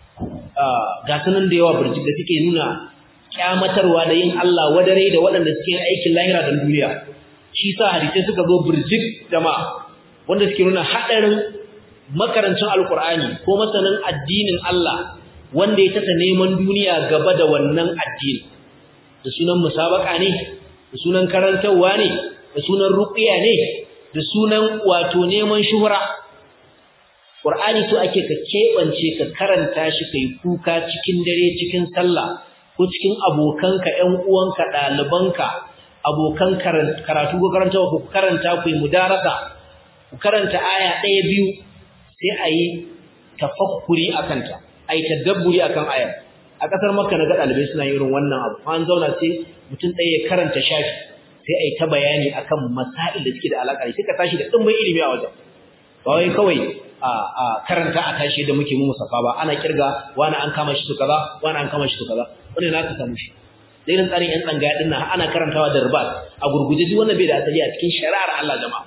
ga sanan da yawa burjik da suke nuna kyamatarwa da yin Allah wadare da waɗanda suke aikin lahira da duniya shi sa hadisi suka zo burjik jama'a wanda suke nuna hadarin makarancin alkur'ani ko masanin addinin Allah wanda ya tata neman duniya gaba da wannan addini da sunan musabaka ne da sunan karantarwa ne da sunan ruqiya ne da sunan wato neman shuhura Qur'ani so ake ka kebance ka karanta shi kai kuka cikin dare cikin sallah ko cikin abokanka ƴan uwanka ɗalibanka abokan karatu ko karanta ku karanta ku mudarasa ku karanta aya ɗaya biyu sai a yi tafakkuri akan ta a yi tadabburi akan ayar a ƙasar makka na ga ɗalibai suna yin irin wannan abu an zauna sai mutum ɗaya ya karanta shafi sai a yi ta bayani akan masail da suke da alaƙa sai ka tashi da ɗumbin ilimi a wajen ba wai kawai a karanta a tashi da muke mu musafa ba ana kirga wani an kama shi to kaza wani an kama shi to kaza wannan na ka samu shi da irin tsarin yan tsangaya din nan ana karantawa da ribat a gurguje duk wannan bai da asali a cikin shari'ar Allah jama'a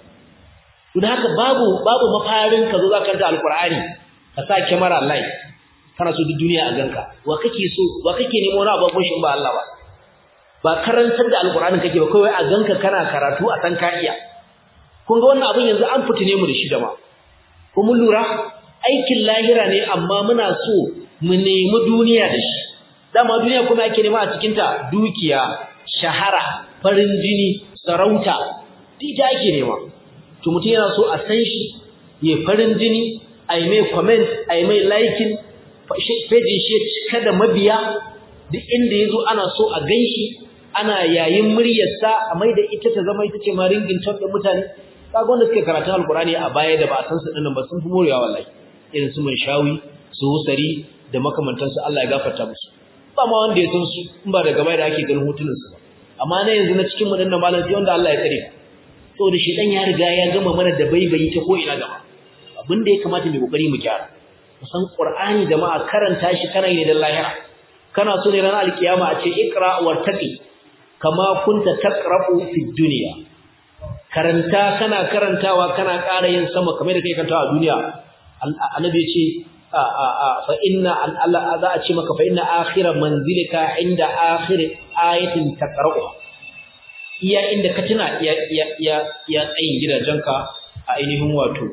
to da haka babu babu mafarin ka zo za ka karanta alqur'ani ka sa kyamara live kana so duk duniya a ganka wa kake so wa kake nemo na babban shi ba Allah ba ba karantar da alqur'ani kake ba kawai a ganka kana karatu a san ka iya kun ga wannan abin yanzu an fitine mu da shi jama'a ko mun lura aikin lahira ne amma muna so mu nemi duniya da shi dama duniya kuma ake nema a cikin ta dukiya shahara farin jini sarauta dita ake nema to mutum yana so a san shi ya farin jini a yi mai comment a yi mai liking page shi cika da mabiya duk inda ya zo ana so a gan shi ana yayin muryarsa a mai da ita ta zama ita ce ma ringin ton ɗin mutane kaga wanda suke karatun alkurani a baya da ba a san su dinnan ba sun fi morewa wallahi irin su mai shawi su husari da makamantansu Allah ya gafarta musu ba ma wanda ya san su in ba daga baya da ake ganin hotunan su ba amma na yanzu na cikin mu dinnan malam sai wanda Allah ya tsare saboda shi dan ya riga ya gama mana da baibayi ta ko ina gaba abin da ya kamata mu kokari mu gyara musan qur'ani jama'a karanta shi kana ne da lahira kana so ne ran alkiyama a ce ikra wartaqi kama kunta taqra'u fid dunya karanta kana karantawa kana ƙara yin sama kamar da kai karantawa a duniya annabi ya ce fa inna Allah za a ce maka fa inna akhira manzilika inda akhir ayatin taqra'u iya inda ka tuna ya ya ya ya tsayin gidajenka a ainihin wato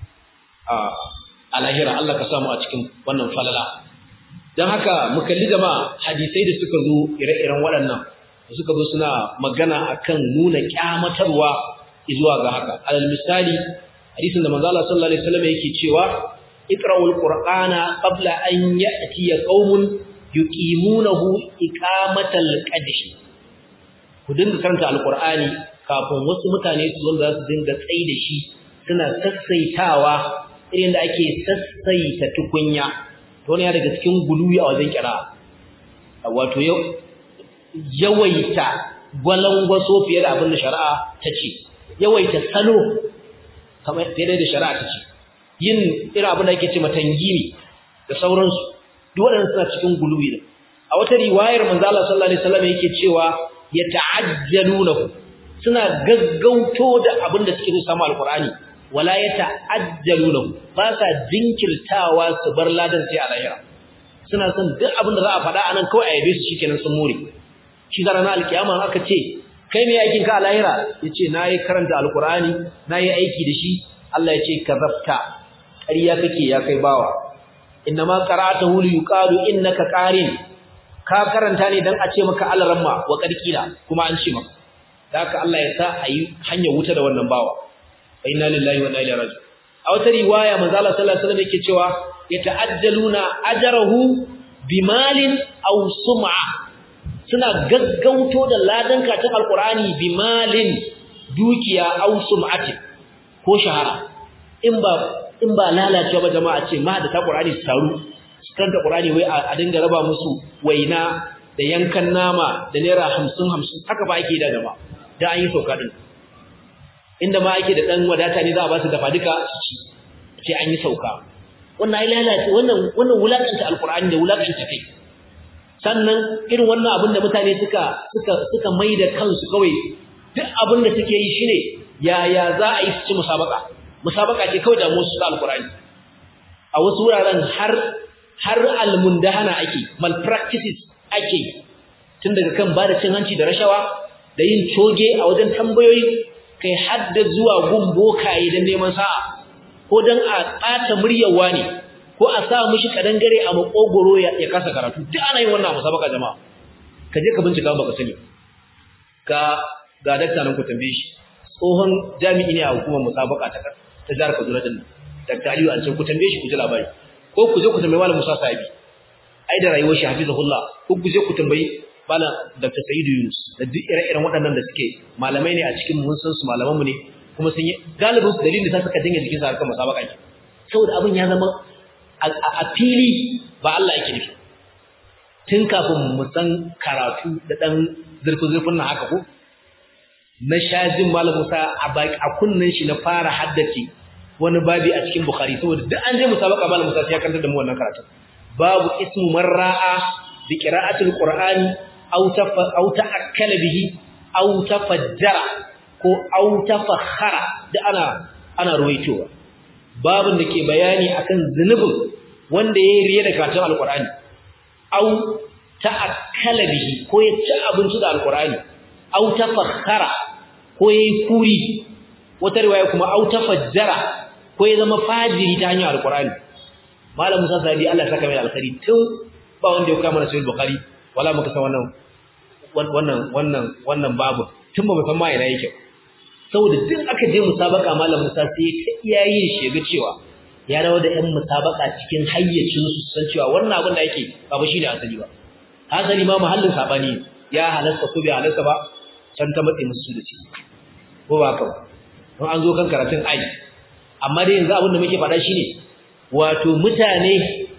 a lahira Allah ka samu a cikin wannan falala dan haka mu kalli jama'a hadisai da suka zo ire-iren waɗannan suka zo suna magana akan nuna kyamatarwa zuwa ga haka alal misali hadisin da manzo Allah sallallahu alaihi wasallam yake cewa iqra'ul qur'ana qabla an ya'tiya qaumun yuqimunahu iqamatal qadhi ku dinga karanta alqur'ani kafin wasu mutane su zo da su dinga tsayi da shi suna sassaitawa irin da ake sassaita tukunya to ne daga cikin guluwi a wajen kira wato yawaita gwalangwaso fiye da abin da shari'a ta ce yawaita salo kamar daidai da shari'a ta ce yin irin abin da ake ce matangimi da sauransu duk waɗannan suna cikin guluwi da a wata riwayar manzo Allah sallallahu alaihi wasallam yake cewa ya ta'ajjalunahu suna gaggauto da abin da suke so samu alqur'ani wala ya ta'ajjalunahu ba sa jinkirtawa su bar ladan sai a lahira suna son duk abin da za a faɗa anan kawai a yabe su shikenan sun more shi da ranar alkiyama aka ce kai me aikin ka a lahira yace nayi karanta alqur'ani nayi aiki da shi Allah yace kazafta ƙarya kake ya kai bawa innama qara'atahu li yuqalu innaka qarin ka karanta ne dan a ce maka alaramma wa qarqila kuma an ce maka haka Allah ya sa ayi hanyar wuta da wannan bawa fa inna lillahi wa inna ilaihi raji'un a wata riwaya manzo Allah sallallahu alaihi wasallam yake cewa yata'ajjaluna ajrahu bimalin aw sum'a suna gaggauto da ladan katin alqur'ani bimalin dukiya aw sum'atin ko shahara in ba in ba lalacewa ba jama'a ce ma da ta qur'ani su taru su kanta qur'ani wai a dinga raba musu waina da yankan nama da naira 50 50 haka ba ake da jama'a da an yi sauka din inda ma ake da dan wadata ne za a ba su dafa duka su ci ce an yi sauka wannan ai lalace wannan wannan wulakanta alqur'ani da wulakanta kai sannan irin wannan abin da mutane suka suka suka maida kansu kawai duk abin da suke yi shine yaya za a yi su ci musabaka musabaka ce kawai da musu da alqur'ani a wasu wuraren har har almundahana ake malpractices ake tun daga kan bada cin hanci da rashawa da yin coge a wajen tambayoyi kai hadda zuwa gun bokaye don neman sa'a ko don a ɓata muryarwa ne ko a sa mishi kadangare a makogoro ya kasa karatu duk ana yin wannan musabaka jama'a ka je ka bincika baka sani ga ga dakta nan ku tambaye shi tsohon jami'i ne a hukumar musabaka ta ta jihar Kaduna din nan dakta Aliyu an ce ku tambaye shi ku ji labari ko ku je ku tambayi Malam Musa Sahibi ai da rayuwar shi hafizahullah ko ku je ku tambayi bala Dr. Sa'idu Yunus da duk ire-iren waɗannan da suke malamai ne a cikin mun san su malaman mu ne kuma sun yi galibin su dalilin da suka dinga jikin sa harkar musabaka ne saboda abin ya zama a fili ba Allah yake nufi tun kafin mu san karatu da dan zurfin-zurfin na haka ko na shajin malam Musa a kunnen shi na fara haddace wani babi a cikin Bukhari saboda duk an je musabaka malam Musa sai ya kantar da mu wannan karatu babu ismu marra'a bi qira'atil qur'ani aw tafa aw ta'akkala bihi aw tafajjara ko aw tafakhara da ana ana ruwaitowa babin da ke bayani akan zunubin wanda yayi riya da karatun alqur'ani aw ta'akkala bihi ko ya ci abinci da alqur'ani aw tafakhara ko yayi kuri wata riwaya kuma aw tafajjara ko ya zama fajiri ta hanyar alqur'ani malam Musa Sabi Allah saka mai alkhairi tun ba wanda ya kama na sahih bukhari wala muka san wannan wannan wannan wannan babu tun ba mu san ma ina yake saboda duk aka je musabaka malam Musa sai ta iyayen shi ga cewa ya rawa da ƴan musabaka cikin hayyacin su san cewa wannan abin da yake ba ba shine asali ba asali ma mahallin sabani ya halasta ko bai halasta ba can ta matsayi musu da ciki ko ba haka don an zo kan karatun ai amma dai yanzu abin da muke faɗa shine wato mutane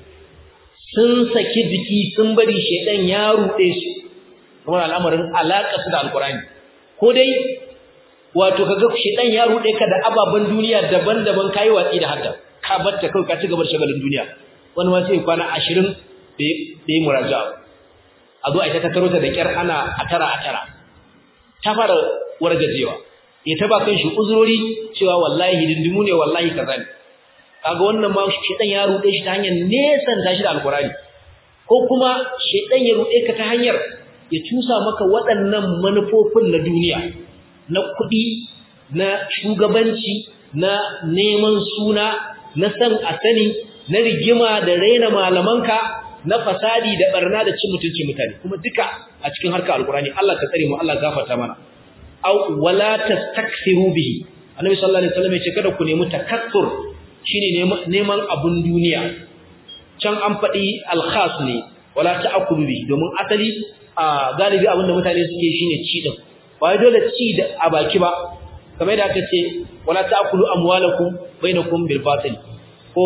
sun saki jiki sun bari shedan ya rude su kuma al'amarin alaka su da alqur'ani ko dai wato kaga shedan ya rude ka da ababan duniya daban-daban kai watsi da hadda ka batta kai ka ci gaba da shagalin duniya wani ma sai kwana 20 bai muraja'a a zo a ita ta karo ta da kyar ana a tara a tara ta fara wargajewa ya taba kan shi uzurori cewa wallahi dindimu ne wallahi kaza ne kaga wannan ma shedan ya rude shi ta hanyar nesan tashi da alkurani ko kuma shedan ya rude ka ta hanyar ya cusa maka waɗannan manufofin na duniya na kuɗi na shugabanci na neman suna na san a sani na rigima da raina malamanka na fasadi da barna da cin mutuncin mutane kuma duka a cikin harkar alkurani Allah ka tsare mu Allah gafarta mana aw wala tastakthiru bihi annabi sallallahu alaihi wasallam ya ce kada ku nemi takassur shine neman abun duniya can an faɗi alkhas ne wala ta'kulu bihi domin asali a galibi abin da mutane suke shine ci din ba dole ci da a baki ba kamar da aka ce wala ta'kulu amwalakum bainakum bil batil ko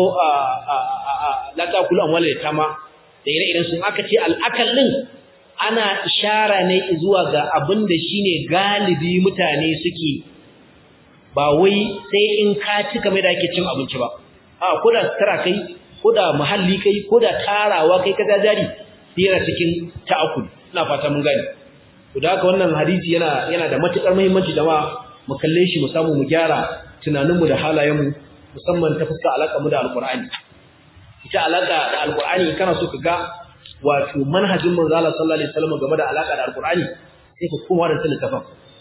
la ta'kulu amwalal yatama da ire-iren sun aka ce al'akal din ana ishara ne zuwa ga abin da shine galibi mutane suke ba wai sai in ka ci kamar da ake cin abinci ba a ko da tara kai ko da muhalli kai ko da tarawa kai ka jari yana cikin ta'akul ina fata mun gani to da haka wannan hadisi yana yana da matukar muhimmanci jama'a mu kalle shi mu samu mu gyara tunaninmu da halayenmu musamman ta fuska alaka mu da alqur'ani ita alaka da alqur'ani kana so ka ga wato manhajin manzo Allah sallallahu alaihi wasallam game da alaka da alqur'ani sai ka koma da littafin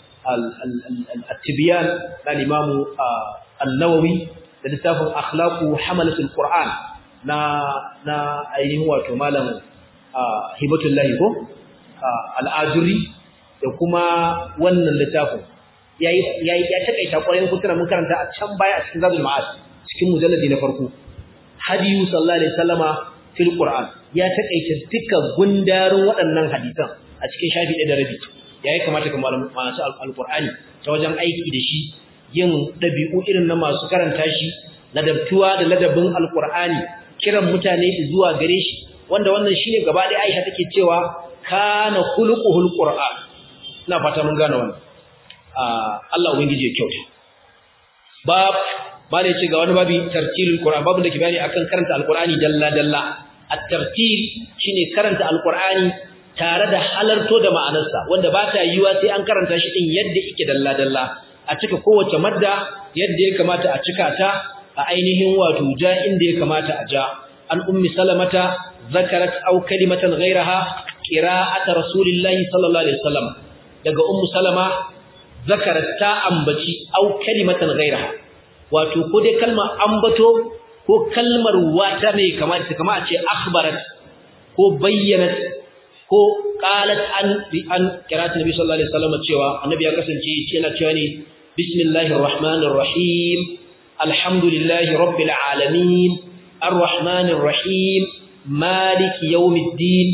al-tibyan da imamu an-nawawi da littafin akhlaqu hamalatul qur'an na na ainihin wato malam hibatullahi ko al-ajuri da kuma wannan littafin yayi yayi ya takaita kwarin kutura mun karanta a can baya a cikin zadul ma'ad cikin mujalladi na farko hadiyu sallallahu alaihi wasallama fil qur'an ya takaita dukkan gundarin waɗannan hadisan a cikin shafi ɗaya da rabi yayi kamata ka malamu masu alqur'ani ta wajen aiki da shi yin dabi'u irin na masu karanta shi ladabtuwa da ladabin alqur'ani kiran mutane zuwa gare shi wanda wannan shine gaba ɗaya Aisha take cewa kana khuluquhul qur'an ina fata mun gane wannan Allah ubangiji ya kyauta bab bane ce ga wani babi tartilul qur'an babu da ke bayani akan karanta alqur'ani dalla dalla at-tartil shine karanta alqur'ani tare da halarto da ma'anarsa wanda ba ta yiwa sai an karanta shi din yadda yake dalla dalla a cika kowace madda yadda ya kamata a cika ta a ainihin wato ja inda ya kamata a ja an ummi salamata zakarat aw kalimatan ghayraha qira'at rasulillahi sallallahu alaihi wasallam daga ummu salama zakarat ta ambaci aw kalimatan ghayraha wato ko dai kalmar ambato ko kalmar wata ne kamar ta kamar a ce akhbarat ko bayyanat ko qalat an bi an qira'atu nabi sallallahu alaihi wasallam cewa annabi ya kasance yana cewa ne bismillahir rahmanir rahim alhamdulillahi rabbil alamin arrahmanir rahim maliki yawmiddin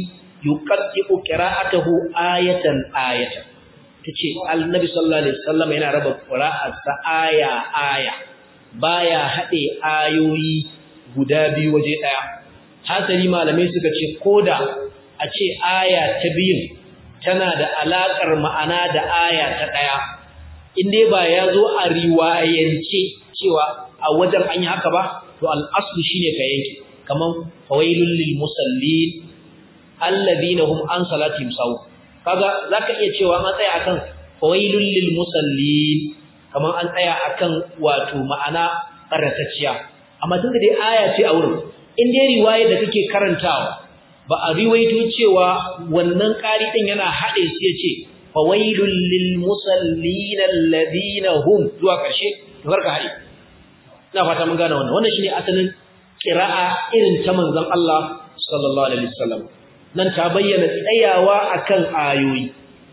yuqaddiqu qira'atahu ayatan ayatan tace annabi sallallahu alaihi wasallam yana raba qira'arsa aya aya baya hade ayoyi guda biyu waje daya hasali malamai suka ce koda a ce aya ta biyun tana da alakar ma'ana da aya ta daya inde ba ya zo a riwayance cewa a wajen an yi haka ba to al-aslu shine ka yanke kaman fawailul lil musallin alladhina hum an salatihim saw kaga zaka iya cewa an tsaya akan fawailul lil musallin kaman an tsaya akan wato ma'ana karatacciya amma tunda dai aya ce a wurin in dai riwaya da kake karantawa ba a riwaito cewa wannan ƙari din yana hade su yace fawailul lil musallin alladhina hum zuwa ƙarshe barka hade ina fata mun gane wannan wannan shine asalin qira'a irin ta manzon Allah sallallahu alaihi wasallam nan ta bayyana tsayawa akan ayoyi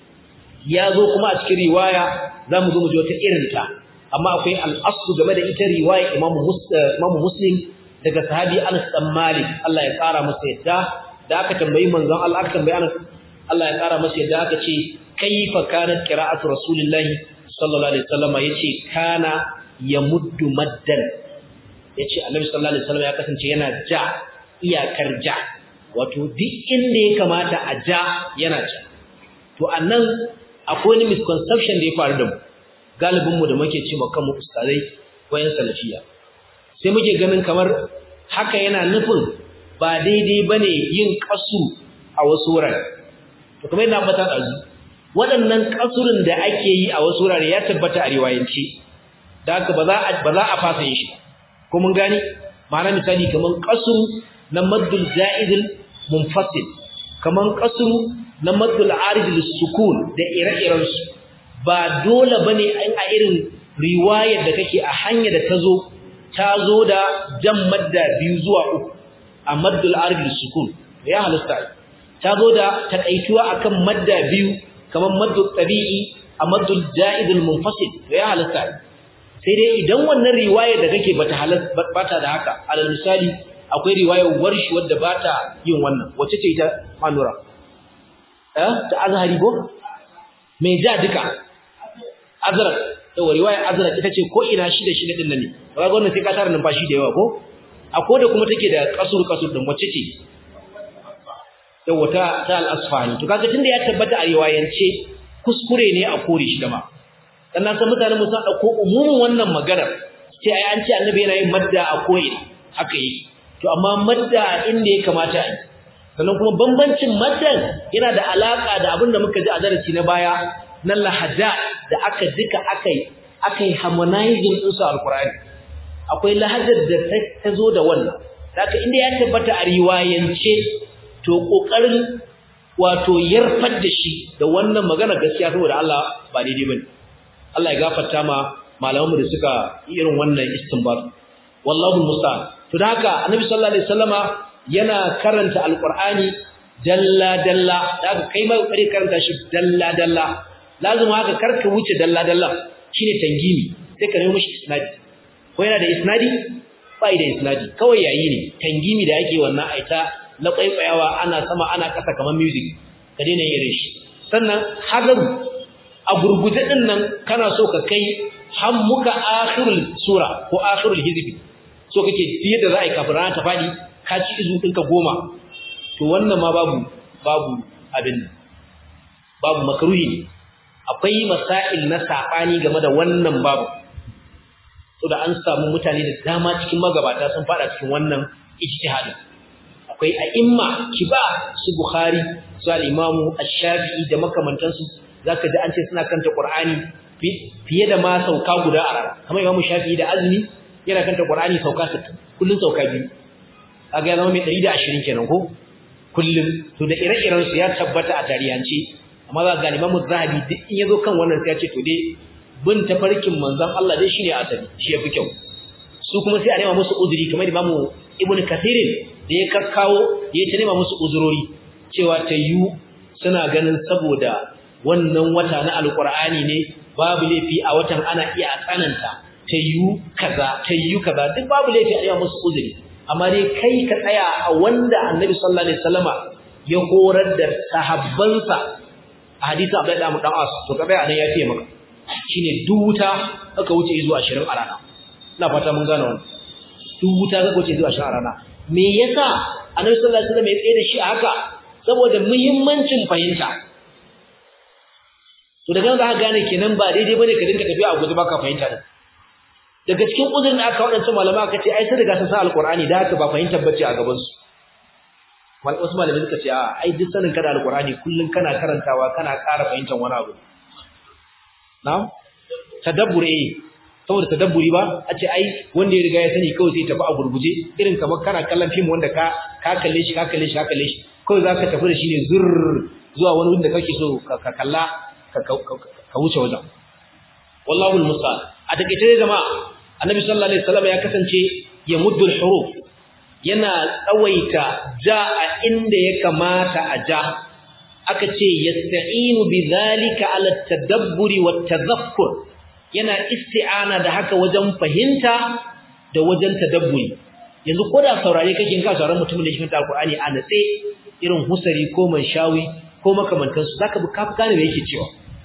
ya zo kuma a cikin riwaya zamu zo mu ji wata irin ta amma akwai al-aslu game da ita riwaya Imam Imam Muslim daga sahabi Anas dan Malik Allah ya kara masa yadda da aka tambayi manzon Allah aka tambayi Anas Allah ya kara masa yadda aka ce kaifa kanat qira'atu rasulillahi sallallahu alaihi wasallam yace kana yamuddu maddan yace Annabi sallallahu alaihi wasallam ya kasance yana ja iyakar ja wato duk inda ya kamata a ja yana ja to annan akwai wani misconception da ya faru da mu galibin mu da muke cewa kanmu ustazai wayan salafiya sai muke ganin kamar haka yana nufin ba daidai bane yin kasu a wasu wurare to kamar yana fata dazu waɗannan kasurin da ake yi a wasu wurare ya tabbata a riwayance da haka ba za a ba za a fasa yin shi ko mun gani ma'ana misali kaman qasru na maddul za'idul munfasil kaman qasru na maddul aridul sukun da ire-iren su ba dole bane a irin riwayar da kake a hanya da tazo tazo da jan madda biyu zuwa uku a maddul aridul sukun ya halasta tazo da takaituwa akan madda biyu kaman maddul tabi'i a maddul za'idul munfasil ya halasta sai dai idan wannan riwayar da kake bata halas bata da haka alal misali akwai riwayar warshi wadda bata yin wannan wacce ce ita manura eh ta azhari go me ja duka azrak to riwayar azrak ita ce ko ina shi da shi din nan ne kaga wannan sai ka tara numfashi da yawa ko akwai da kuma take da kasur kasur din wacce ce to wata ta al-asfahani to kaga tunda ya tabbata a riwayance kuskure ne a kore shi da ma sannan san mutane mu san dauko umumin wannan magana sai ai an ce annabi yana yin madda a koyi haka yi to amma madda inda ya kamata a yi sannan kuma bambancin maddan yana da alaka da abin da muka ji a darasi na baya na lahada da aka duka akai akai harmonizing din su alqur'ani akwai lahadar da ta zo da wannan haka inda ya tabbata a riwayance to kokarin wato yarfar da shi da wannan magana gaskiya saboda Allah ba daidai bane Allah ya gafarta ma malamanmu da suka yi irin wannan istinbat wallahu musta'an to da haka annabi sallallahu alaihi wasallama yana karanta alqur'ani dalla dalla da haka kai ma kare karanta shi dalla dalla lazima haka karka wuce dalla dalla shine tangimi sai ka nemo mishi isnadi ko yana da isnadi bai da isnadi kawai yayi ne tangimi da yake wannan aita na kwaikwayawa ana sama ana kasa kamar music ka daina yin shi sannan hadaru a gurguje din nan kana so ka kai har muka akhirul sura ko akhirul hizbi so kake fiye da za a yi kafin rana ta fadi ka ci izu ɗinka goma to wannan ma babu babu abin babu makruhi ne akwai masail na sabani game da wannan babu so da an samu mutane da dama cikin magabata sun fada cikin wannan ijtihadin akwai a'imma kiba su bukhari su al-imamu ash-shafi'i da makamantansu zaka ji an ce suna kanta Qur'ani fiye da ma sauka guda a rana kamar Imam Shafi'i da Azmi yana kanta Qur'ani sauka 60 kullun sauka biyu kaga ya zama mai 120 kenan ko kullun to da ire-iren su ya tabbata a tarihance amma za ga Imam Zahabi duk in yazo kan wannan sai ya ce to dai bin tafarkin manzon Allah dai shine asali shi yafi kyau su kuma sai a nema musu uzuri kamar Imam Ibn Kathir da ya kakkawo ya ta nema musu uzurori cewa tayyu suna ganin saboda wannan wata na alkur'ani ne babu laifi a watan ana iya tsananta tayyu kaza tayyu kaza duk babu laifi a yi musu uzuri amma dai kai ka tsaya a wanda annabi sallallahu alaihi wasallama ya horar da sahabbansa a hadisi Abdullahi dan dan As to kabe anan ya ce maka shine duta aka wuce zuwa 20 a rana ina fata mun gane wannan duta aka wuce zuwa 20 a rana me yasa Annabi sallallahu alaihi wasallam ya tsaye da shi a haka saboda muhimmancin fahimta to daga nan za ka gane kenan ba daidai bane ka dinga tafiya a guje baka fahimta din daga cikin uzurin da aka wadancan malama aka ce ai sai daga sun sa alqur'ani da haka ba fahimtar bace a gaban su mal wasu malamai suka ce a ai duk sanin kada alqur'ani kullun kana karantawa kana ƙara fahimtar wani abu na'am tadabbur eh saboda tadabburi ba a ce ai wanda ya riga ya sani kawai sai tafi a gurguje irin kamar kana kallon film wanda ka ka kalle shi ka kalle shi ka kalle shi kawai zaka tafi da shi ne zur zuwa wani wanda kake so ka kalla ka wuce wajen wallahu almusta'an a takeice dai jama'a annabi sallallahu alaihi wasallam ya kasance ya muddu huruf yana tsawaita ja a inda ya kamata a ja aka ce yasta'inu bidhalika ala tadabburi wat tadhakkur yana isti'ana da haka wajen fahimta da wajen tadabburi yanzu ko da saurare kake in ka sauraron mutumin da ya fahimta alqur'ani a natse irin husari ko manshawi ko makamantansu zaka bi kafi gane me yake cewa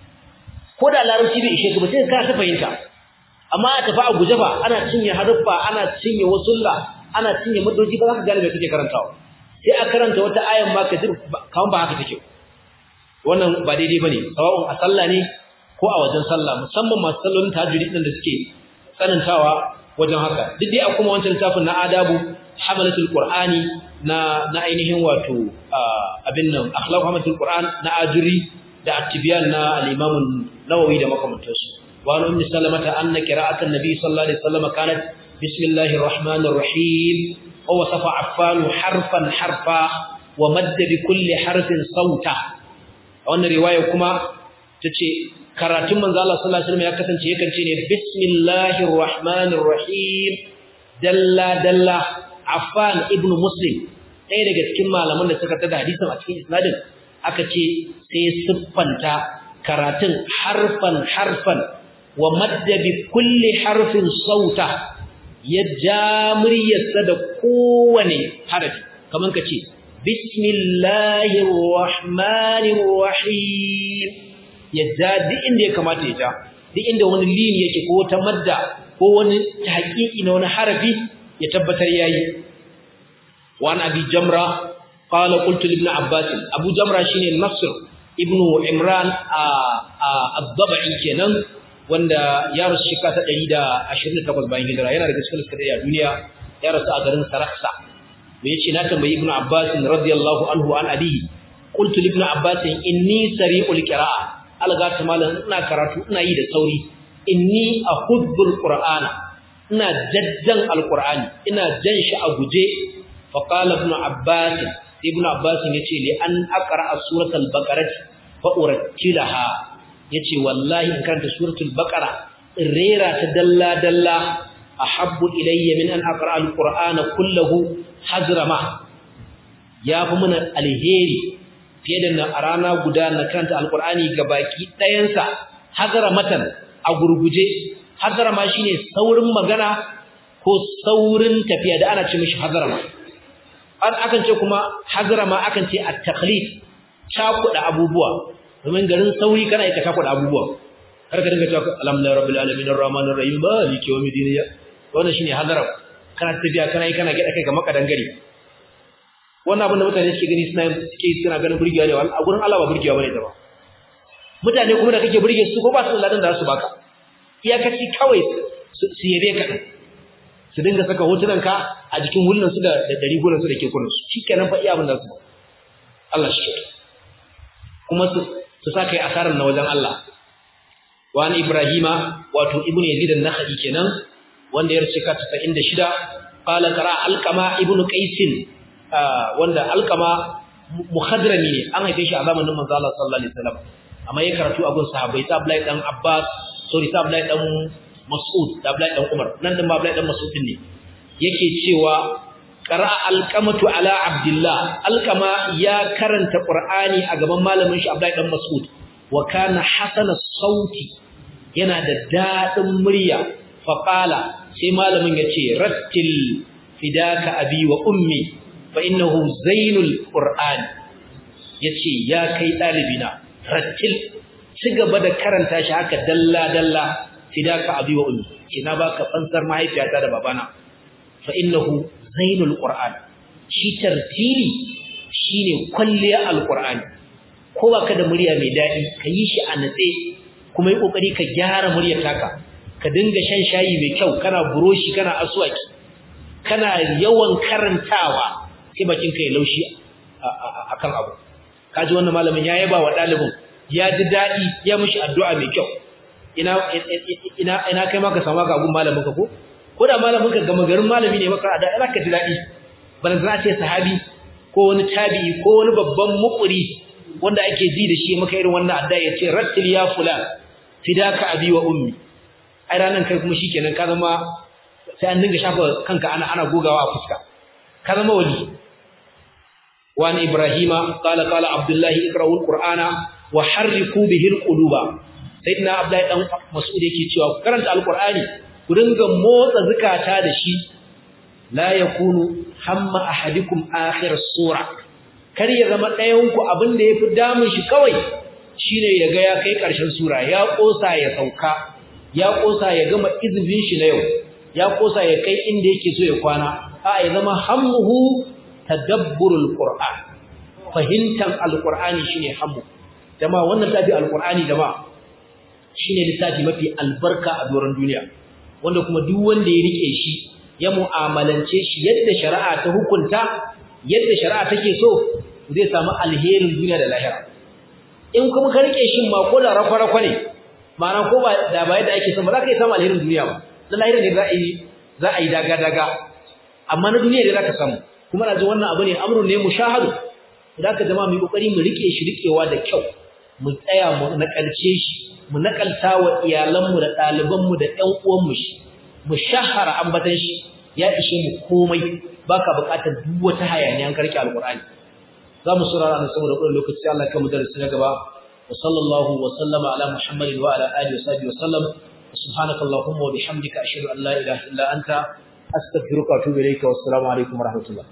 ko da larabci bai ishe ka ba sai ka ta fahimta amma a tafi a guje ba ana cinye haruffa ana cinye wasulla ana cinye madoji ba za ka gane me kake karantawa sai a karanta wata ayan ma ka ji kaman ba haka take wannan ba daidai bane sawa'un a sallah ne ko a wajen sallah musamman masu sallolin tahajjudi din da suke tsanantawa wajen haka duk dai a kuma wancan littafin na adabu hamalatul qur'ani na na ainihin wato abin nan akhlaq hamalatul qur'an na ajuri da attibiyan na al-imam nawawi da makamantansu wa an ummi salamata anna qira'atan nabi sallallahu alaihi wasallam kanat bismillahir rahmanir rahim wa wasafa affan harfan harfa wa madda bi kulli harfin sauta wannan riwaya kuma tace karatun manzo Allah sallallahu alaihi wasallam ya kasance yakan ce ne bismillahir rahmanir rahim dalla dalla affan ibn muslim ɗaya daga cikin malaman da suka tada hadisin a cikin isnadin aka ce sai siffanta karatun harfan harfan wa madda bi kulli harfin sauta ya ja muryarsa da kowane harafi kamar ka ce bismillahir rahmanir rahim ya ja duk inda ya kamata ya ja duk inda wani lini yake ko ta madda ko wani haƙiƙi na wani harafi ya tabbatar yayi wa an abi jamra قال قلت لابن عباس ابو جمره shine nasr ibn imran ad-dabi kenan wanda ya rasu shekara ta 128 bayan hijira yana daga cikin suka a duniya ya rasu a garin saraksa me yace na tambayi ibn abbas radiyallahu anhu an abihi qultu li ibn abbas inni sari'ul qira'a alga ta malan ina karatu ina yi da sauri inni ahubbul qur'ana ina jajjan alqur'ani ina jan shi a guje fa qala ibn abbas ibn abbas yace li an aqra suratul baqarah fa urattilaha yace wallahi in karanta suratul baqara rera ta dalla dalla ahabbu ilayya min an aqra alqur'ana kullahu hazrama yafi mun alheri fiye da na rana guda na karanta alqur'ani gabaki ɗayansa hazramatan a gurguje hazrama shine saurin magana ko saurin tafiya da ana ce mishi hazrama an akan ce kuma hazrama akan ce at-taqlid cakuda abubuwa domin garin sauri kana ita cakuda abubuwa har ka dinga cewa alhamdulillahi rabbil alamin arrahmanir rahim maliki yawmiddin wannan shine hazram kana tafiya kana yi kana gida kai ga makadan gari wannan abin da mutane suke gani suna suke suna ganin burgewa ne a gurin Allah ba burgewa bane da ba mutane kuma da kake burge su ko ba su ladan da su baka iyakaci kawai su yabe ka su dinga saka hotunan ka a jikin hulun su da dari hulun su da ke kullun su shikenan fa iya abin da su Allah shi kuma su su saka yi asarar na wajen Allah wa ni ibrahima wato ibnu yazid an-nakhai kenan wanda ya rike ka 96 qala qara alqama ibnu qais wanda alqama muhadrami ne an haife shi a zamanin manzo Allah sallallahu alaihi wasallam amma ya karatu a gun sahabbai ta Abdullahi dan Abbas sorry ta Abdullahi dan Mas'ud da Abdullahi dan Umar nan din ba Abdullahi dan Mas'ud ne yake cewa qara'a alqamatu ala Abdullah alqama ya karanta Qur'ani a gaban malamin shi Abdullahi dan Mas'ud wa kana hasana sauti yana da dadin murya fa qala sai malamin yace rattil fidaka abi wa ummi fa innahu zainul qur'an yace ya kai dalibina rattil ci gaba da karanta shi haka dalla dalla fidaka abi wa ummi kina baka fansar mahaifiyata da babana fa innahu zainul qur'an shi tartili shine kwalliya alqur'ani ko baka da murya mai dadi ka yi shi a natse kuma yi kokari ka gyara muryar taka ka dinga shan shayi mai kyau kana buroshi kana aswaki kana yawan karantawa sai bakin ka ya laushi akan abu kaji wannan malamin ya yaba wa dalibin ya ji dadi ya mishi addu'a mai kyau ina ina ina kai ma ka samu ga gun malamin ka ko ko da malamin ka gama garin malami ne maka da zaka ji dadi bana za ce sahabi ko wani tabi'i ko wani babban mukuri wanda ake ji da shi maka irin wannan addu'a ya ce rattil ya fulan fidaka abi wa ummi ai ranan kai kuma shikenan ka zama sai an dinga shafa kanka ana ana gogawa a fuska ka zama wali wa an ibrahima qala qala abdullahi iqra'ul qur'ana wa harriku bihi alquluba sayyidina abdullahi dan mas'ud yake cewa ku karanta alqur'ani ku dinga motsa zakata da shi la yakunu hamma ahadikum akhir sura kar ya zama ɗayan ku abin da yafi damun shi kawai shine ya ga ya kai ƙarshen sura ya kosa ya sauka ya kosa ya gama izinin shi na yau ya kosa ya kai inda yake so ya kwana a ya zama hammuhu tadabburul qur'an fahimtan alqur'ani shine hammu jama'a wannan tafi alqur'ani jama'a shine littafi mafi albarka a doron duniya wanda kuma duk wanda ya rike shi ya mu'amalance shi yadda shari'a ta hukunta yadda shari'a take so zai samu alherin duniya da lahira in kuma ka rike shi ma ko da rafa-rafa ne ma'ana ko ba da ba yadda ake son ba za ka yi samu alherin duniya ba na lahira ne za a yi za a yi daga-daga amma na duniya ne za ka samu kuma na ji wannan abu ne amrun ne mushahadu da ka jama mu kokari mu rike shi rikewa da kyau mu tsaya mu nakalce shi mu nakalta wa iyalanmu da ɗalibanmu da ƴan uwanmu shi mu shahara ambatan shi ya ishe mu komai baka buƙatar duk wata hayaniya an karki alqur'ani za mu saurara nan saboda kullum lokaci sai Allah ya mu darasi na gaba wa sallallahu wa sallama ala muhammadin wa ala alihi wa sahbihi wa sallam subhanakallahumma wa bihamdika ashhadu an la ilaha illa anta astaghfiruka wa atubu ilayka wassalamu alaikum wa rahmatullah